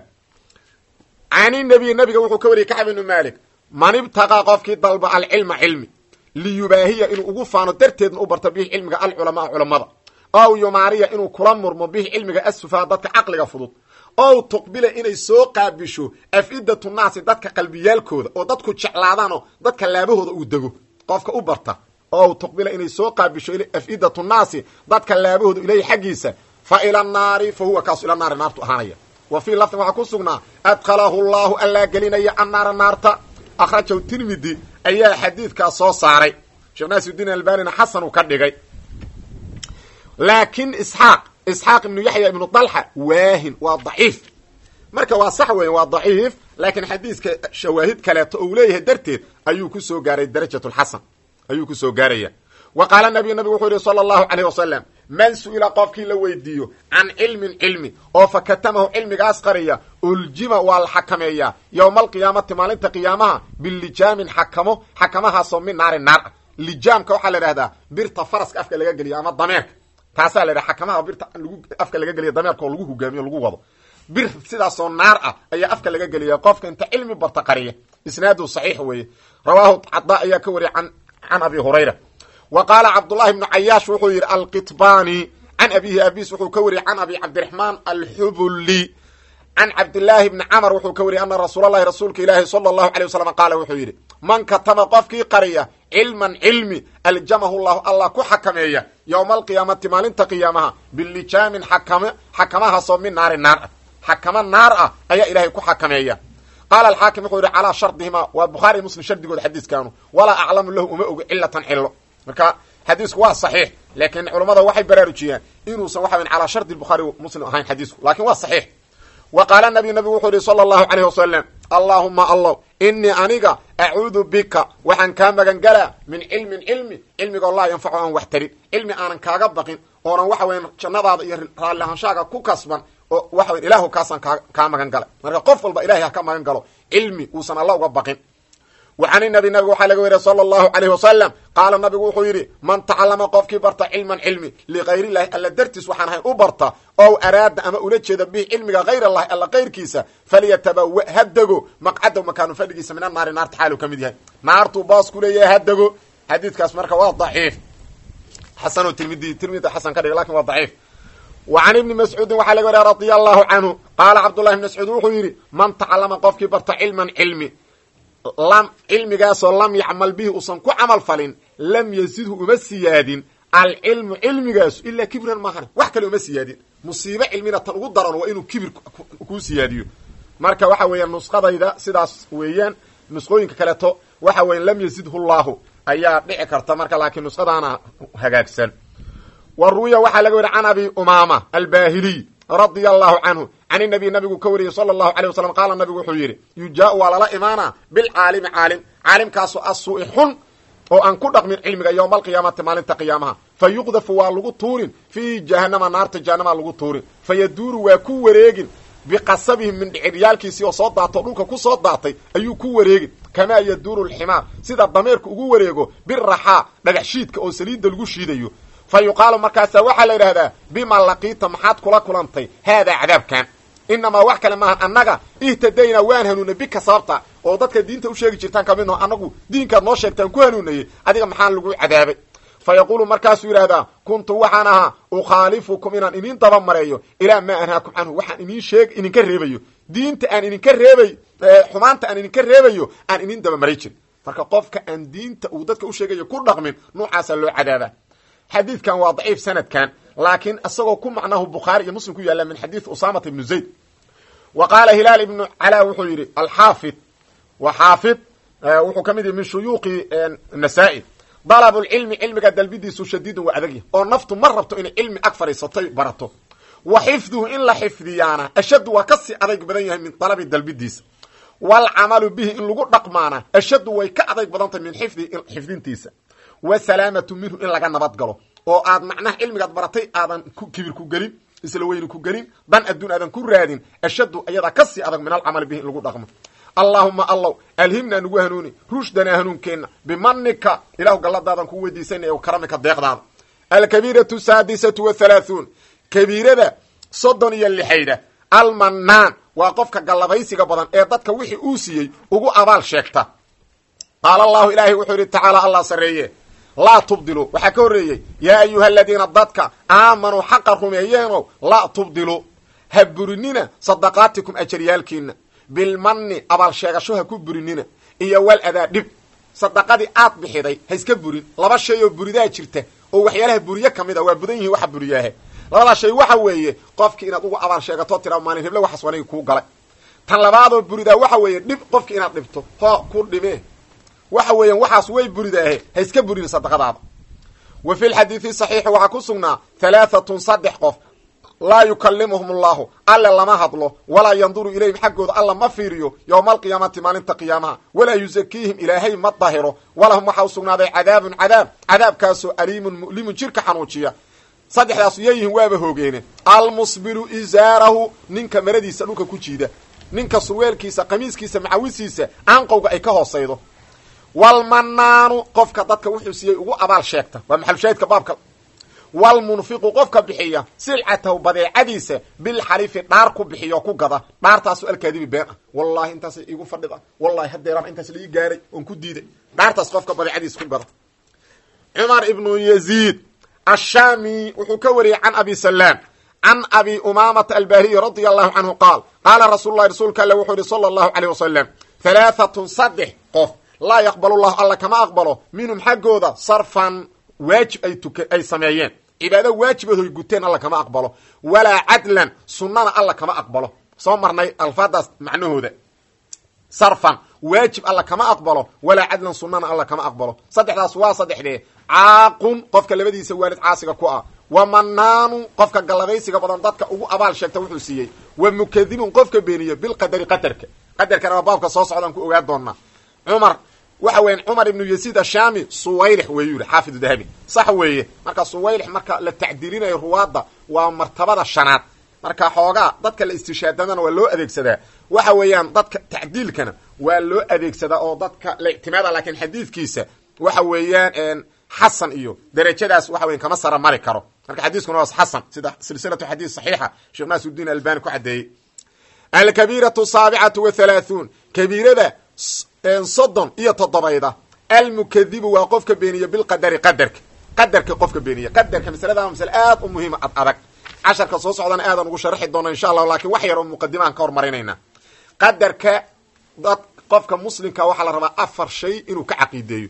can inabiy nabiga wuxuu ka wariyey kacb ibni malik man ibtaqaa qofkii dalba alcilma cilmi liyubaahiya inuu ugu faano darteedna u barto bihi cilmiga alculamaa culamada ow yumaariya inuu kula murmo bihi cilmiga asufaa dadka caqliga fudud ow tuqbila inay soo qaabisho af-idatu naasi dadka qalbiyaalkooda oo dadku jeclaadaanoo dadka laabahooda uu dego qofka u barta ow tuqbila inay soo qaabisho af-idatu naasi dadka laabahooda ileyhi xaggiisa fa ila naari fa huwa kaasu ila naari naartu ahaanaya wa fii lafdin waxaa ku sugnaa adkhalahu llahu allaa gelinaya annaara naarta akhrajahu tirmidi ayaa xadiidkaas soo saaray sheekh naasiudiin albanina xasan uu ka dhigay laakiin isxaaq isxaaq ibnu yaxya ibnu dalxa waahin waa daciif marka waa sax weya waa daciif laakiin xadiiska shawaahid kaleeto ou leeyahay darteed ayuu ku soo gaaray darajat lxasan ayuu ku soo gaaraya wa qaala nabiyu nabigu wuxuu yihi sala allahu caleyh wasalam man su-ila qofkii la weydiiyo can cilmin cilmi oo fa katamahu cilmigaas qariya uljima waa la xakameeyaa yowma alqiyaamati maalinta qiyaamaha bilijaamin xakamo xakamahaasoo min naari naar ah lijaamka waxaa la idhahdaa birta faraska afka laga geliyo ama dameerka taasaa la idhaha xakamaha birta lagu afka laga geliya dameerka oo lagu hogaamiyo lagu wado bir sidaasoo naar ah ayaa afka laga geliya qofka inta cilmi barta qariya isnaadu saxiix weeye rawaahu cada ayaa ka wariyay an can abi hurayra wa qaala cabdullahi ibnu cayaash wuxuu yidhi alqitbani can abihi abis wuxuu ka wariyey can abi cabdiraxmaan alxubuli can cabdillaahi bni camar wuxuu ka wariyey ana rasuul allahi rasuulka ilaahi sala allahu alay wasalam qaala wuxuu yidhi man katama qofkii qariya cilman cilmi aljamahu llahu allah ku xakameeya yowma alqiyaamati maalinta qiyaamaha bilijaamin xakam xakamahaasoo min naari naar ah xakamo naar ah ayaa ilaahay ku xakameeya qaala alxaakim wuxuu yidhi calaa shardihima waa bukhaari iyo muslim shardigooda xadiiskaanu walaa aclamu lahu uma ogo cilatan cilo marka xadiisku waa saxiix laakiin culammada waxay baraarujiyaan inuusan waxa calaa shardi bukhaari muslim ahayn xadiisku lakin waa saxiix wa qaala nabiy nabigu wuxuu yihi sala allahu caleyh wasalam allaahuma allow inii aniga acuudu bika waxaan kaa magan galaa min cilmin cilmi cilmigoo laa yanfacu aan wax tarin cilmi aanan kaaga baqin oonan waxa weyan jannadaada iyo raalli ahaanshaaga ku kasban oo waxa weyan ilaahu kaasaan kaa kaa magan galay marka qof walba ilahay ha ka magan galo cilmi uusan alla uga baqin وعn النبي nabg waxaa laga weriya slى الlهu عalيه وasلم qaala nabigu wuxuu yidhi man tacalama qofkii barta cilman cilmi ligayr الlahi alla dartiis waxaan ahayn u barta ow araada ama ula jeeda bih cilmiga hayr الlahi alla kayrkiisa falyatabawa ha dego maqcadow makaanu fadhigiisa min anaari naarta xaalu ka mid yahay naartuu baas ku leeyahay ha dego xadiidkaas marka waa ضaciif xasano tirmidi tirmidi xasan ka dhig lakin waa ضaciif وعn iبni mascuudin waxaa laga weriya radي الlahu canhu qaala cabdالlahi بn mascuud wuxuu yidhi man tacalama qofkii barta cilman cilmi lam cilmigaasoo lam yacmal bihi uusan ku camal falin lam yazidhu uma siyaadin alcilmu cilmigaasu ilaa kibran maahan wax kale uma siyaadin musiibo cilmina tan ugu daran waa inuu kibir kuu siyaadiyo marka waxa weeyaan nusqadayda sidaas weeyaan nusqooyinka kaleeto waxa weyan lam yazidhu llahu ayaa dhici karta marka laakiin nusqadaana hagaagsan wa ruwiya waxaa laga weriy can abi umaama albahiliy radia allahu canhu can inabiy nabigu ka wariyey sala allahu alay wasalam qaala nabigu wuxuu yidhi yujaau waa lala imaanaa bilcaalimi caalim caalimkaasu asuu-i xun oo aan ku dhaqmin cilmiga yowma alqiyaamati maalinta qiyaamaha fa yuqdafu waa lagu tuurin fii jahanama naarta jahanama lagu tuurin fa yaduuru waa ku wareegin biqasabihim min dhiciryaalkiisii oo soo daatao dhulka ku soo daatay ayuu ku wareegin kamaa yaduuru lximaar sida dameerku ugu wareego biraxaa dhagax shiidka oo saliidda lagu shiidayo fa yuqaalu markaasaa waxaa la yidhahdaa bima laqiita maxaad kula kulantay haadaa cadaabkan inamaa wax kale maahan annaga ihtadaynaa waan hanuunay bika sababta oo dadka diinta u sheegi jirtaan ka midnaho annagu diinkaad noo sheegtaan ku hanuunayey adiga maxaan lagu cadaabay fa yaquulu markaasuu yidhahdaa kuntu waxaan ahaa ukhaalifukum inaan idin daba mareeyo ilaa maa anhaakum canhu waxaan idin sheeg idinka reebayo diinta aan idinka reebay xumaanta aan idinka reebayo aan idin daba maray jirin marka qofka aan diinta uu dadka u sheegayo ku dhaqmin nuucaasaa loo cadaabaa xadiidkan waa daciif sanadkan laakiin isagoo ku macnahu bukhaari iyo muslim ku yaalla min xadiid usaamata ibnu zayd wa qaala hilaal ibnu calaa wuxuu yidhi alxaafid wa xaafid wuxuu ka mid yahi min shuyuuqi nasaa-i dalabulcilmi cilmiga dalbidiisu shadiidun waa adagya oo naftu ma rabto inay cilmi ag fadhiisatoy barato wa xifduhu in la xifdiyaana ashaddu waa kasii adayg badan yahay min dalabi dalbidiisa waalcamalu bihi in lagu dhaqmaana ashaddu way ka adayg badantahy min xifdi xifdintiisa wasalaamatu minhu in laga nabad galo oo aad macnaha cilmigaad baratay aadan kibir ku gelin isla weyni ku gelin dan adduun aadan ku raadin ashaddu ayadaa kasii adag min alcamali bihi in lagu dhaqmo allaahuma allow alhimnaa nagu hanuuni rushdanaa hanuunkeenna bimanika ilahu galladaadan ku weydiisanaya karamika deeqdaada alkabiiratu saadisatu wathalaathuun kabiirada soddon iyo lixayda almanaan waa qofka gallabaysiga badan ee dadka wixii uu siiyey ugu abaal sheegta qaala allahu ilaahay wuxuu yidhi tacaala allah sarreeye laa tubdilu waxaa ka horreeyey yaa ayuha aladiina dadka aamanuu xaqa rumeeyeenow laa tubdilu ha burinina sadaqaatikum ajaryaalkiina bilmanni abaal sheegasho ha ku burinina iyo wal adaa dhib sadaqadii aad bixiday ha iska burin laba shay oo buridaa jirta oo waxyaalaha buriye ka mid a waa budan yihiin waxa buriyaahe labadaa shay waxa weeye qofkii inaad ugu abaal sheegato tiraa maalin heble waxaas wanigi kuu galay tan labaadoo buridaa waxa weeye dhib qofkii inaad dhibto hoo ku dhibee waxa weeyaan waxaas way buridaahe ha iska burin sadaqadaada wa fi lxadiidi saxiixi waxaa ku sugnaa halaaatun saddex qof laa yukallimuhum allahu alle lama hadlo walaa yanduru ilayhim xaggooda alla ma fiiriyo yowma alqiyaamati maalinta qiyaamaha walaa yusakiihim ilaahay ma dahiro walahum waxaa u sugnaaday cadaabun cadaab cadaabkaasoo aliimun mu'limun jirka xanuujiya saddexdaasu yayihin waaba hoogeene almusbilu isaarahu ninka maradiisa dhulka ku jiida ninka surweelkiisa qamiiskiisa macawisiisa aanqowga ay ka hoosaydo walmanaanu qofka dadka wuxuu siiyey ugu abaal sheegta waa maxalushaahidka baabka walmunfiqu qofka bixiya silcatahu badeecadiisa bilxarifi dhaar ku bixiyo ku gada dhaartaasu alkaadibi been ah wallahi intaas igu fadhida wallahi hadeeraan intaas lai gaaray oon ku diiday dhaartaas qofka badeecadiisa ku gada cumar ibnu yaziid ashaami wuxuu ka wariyey can abi salaam can abi umaamata albahriyi radia allahu canhu qaal qaala rasuulu lahi rasuulka alle wuxuu yihi sala allahu aleyh wasalam halaaatun saddex qof laa yaqbalu llahu alla kama aqbalo minhum xaggooda sarfan waajib ay tuka ay sameeyeen cibaado waajibahoy guteen alla kama aqbalo walaa cadlan sunnana alla kama aqbalo soo marnay alfaadaas macnahooda sarfan waajib alla kama aqbalo walaa cadlan sunnana alla kama aqbalo saddexdaas waa saddexdee caaqun qofka labadiisa waalid caasiga ku ah wa manaanu qofka gallabaysiga badan dadka ugu abaal sheegta wuxuu siiyey wa mukadibun qofka beeniye bilqadari qadarka qadarkana waa baabka soo socdaan ku ogaa doonaa cumar waxa weyan cumar ibnu yaziid ashaami suwaylix weeyuu yihi xaafidu dahabi sax weeye marka suwaylix marka la tacdiilinayo ruwaadda waa martabada shanaad marka xoogaa dadka la istishaadadana waa loo adeegsadaa waxa weeyaan dadka tacdiilkana waa loo adeegsadaa oo dadka la ictimaada laakiin xadiidkiisa waxa weeyaan xasan iyo derajadaas waxa weyan kama sara mari karo marka xadiiskuna waa xasan sida silsilatu xadiis saxiixa sheekh naasuddiin albani ku caddeeyey alkabiiratu saabicatu wathalaathuun kabiirada soddon iyo toddobayda almukadibu waa qofka beeniye bilqadari qadarka qadarka qofka beeniye qadarka masalada masale aad u muhiima ad adag casharka soo socdana aadan ugu sharaxi doona insha allahu lakin wax yar oo muqadimaan ka hormarinayna qadarka dad qofka muslimka waxaa la rabaa afar shay inuu ka caqiideeyo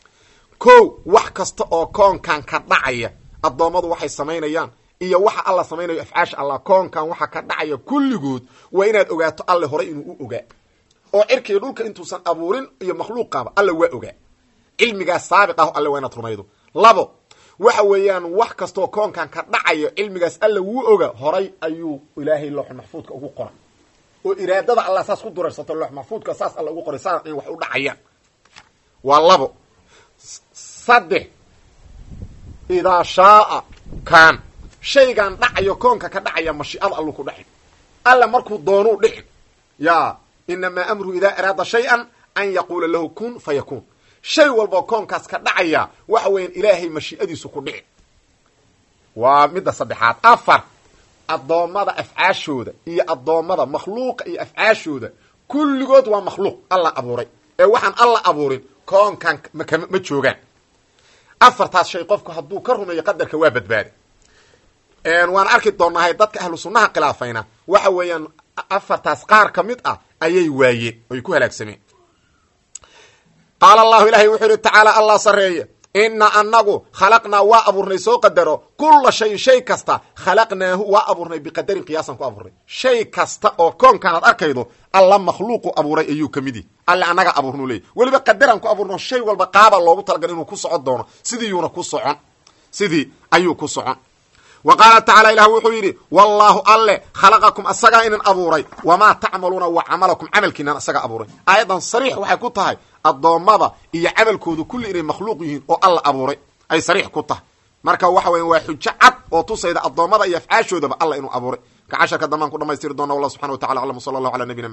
ko wax kasta oo koonkan ka dhacaya addoommadu waxay samaynayaan iyo waxa alla samaynayo afcaasha allah koonkan waxa ka dhacaya kulligood waa inaad ogaato alle horay inuu u ogaa oo cirkiiyo dhulka intuusan abuurin iyo makhluuqaaba alla waa ogaa cilmigaas saabiq ah alle waa inaad rumaydo labo waxa weeyaan wax kastoo koonkan ka dhacayo cilmigaas alla wuu oga horay ayuu ilaahay looxul maxfuudka ugu qoray oo iraadada allah saas ku durarsato loox maxfuudka saas alla ugu qoray saas in wax u dhacayaan waa labo saddex idaa shaaa kaan shaygan dhacayo koonka ka dhacaya mashiicada allu ku dhacin alla markuu doonuu dhicin ya inamaa amruhu idaa araada shay-an an yaquula lahu kun fa yakuun shay walboo koonkaas ka dhacaya waxa weeyaan ilaahay mashiicadiisu ku dhici waa midda saddexaad afar addoommada afcaashooda iyo addoommada makhluuqa iyo afcaashooda kulligood waa makhluuq alla abuuray ee waxaan alla abuurin koonkan ma joogaan afartaas shay qofku hadduu ka rumeeyo qadarka waa badbaada waan arki doonaahay dadka ahlu sunnaha khilaafayna waxa weeyaan afartaas qaar ka mid ah ayay waayeen oy ku halaagsameen qaala allahu ilaahay wuxuu yihi tacaala allah sarreeye inna anagu khalaqnaa waa abuurnay soo qadaro kulla shayin shay kasta khalaqnaahu waa abuurnay biqadarin qiyaasan ku abuurnay shay kasta oo koonkan aad arkaydo alla makhluuqu abuuray ayuu ka mid yihi alle annaga abuurnuu leeyay weliba qadaraan ku abuurno shay walba qaaba loogu talagal inuu ku socon doono sidiiyuuna ku socon sidii ayuu ku socon wa qaala tacala ilah wuxuu yidhi wallaahu alle khalaqakum asagaa inin abuuray wamaa tacmaluuna wa camalakum camalkiinan asagaa abuuray aayaddan sariix waxay ku tahay addoommada iyo camalkoodu kulli inay makhluuq yihiin oo alla abuuray ay sariix ku tahay marka waxa weya waa xujo cad oo tusayda addoommada iyo afcaashoodaba alla inuu abuuray ka casharka dambaan ku dhamaystiri doona wallah subxana wa tacala aclam w sala allahu ala nabiyina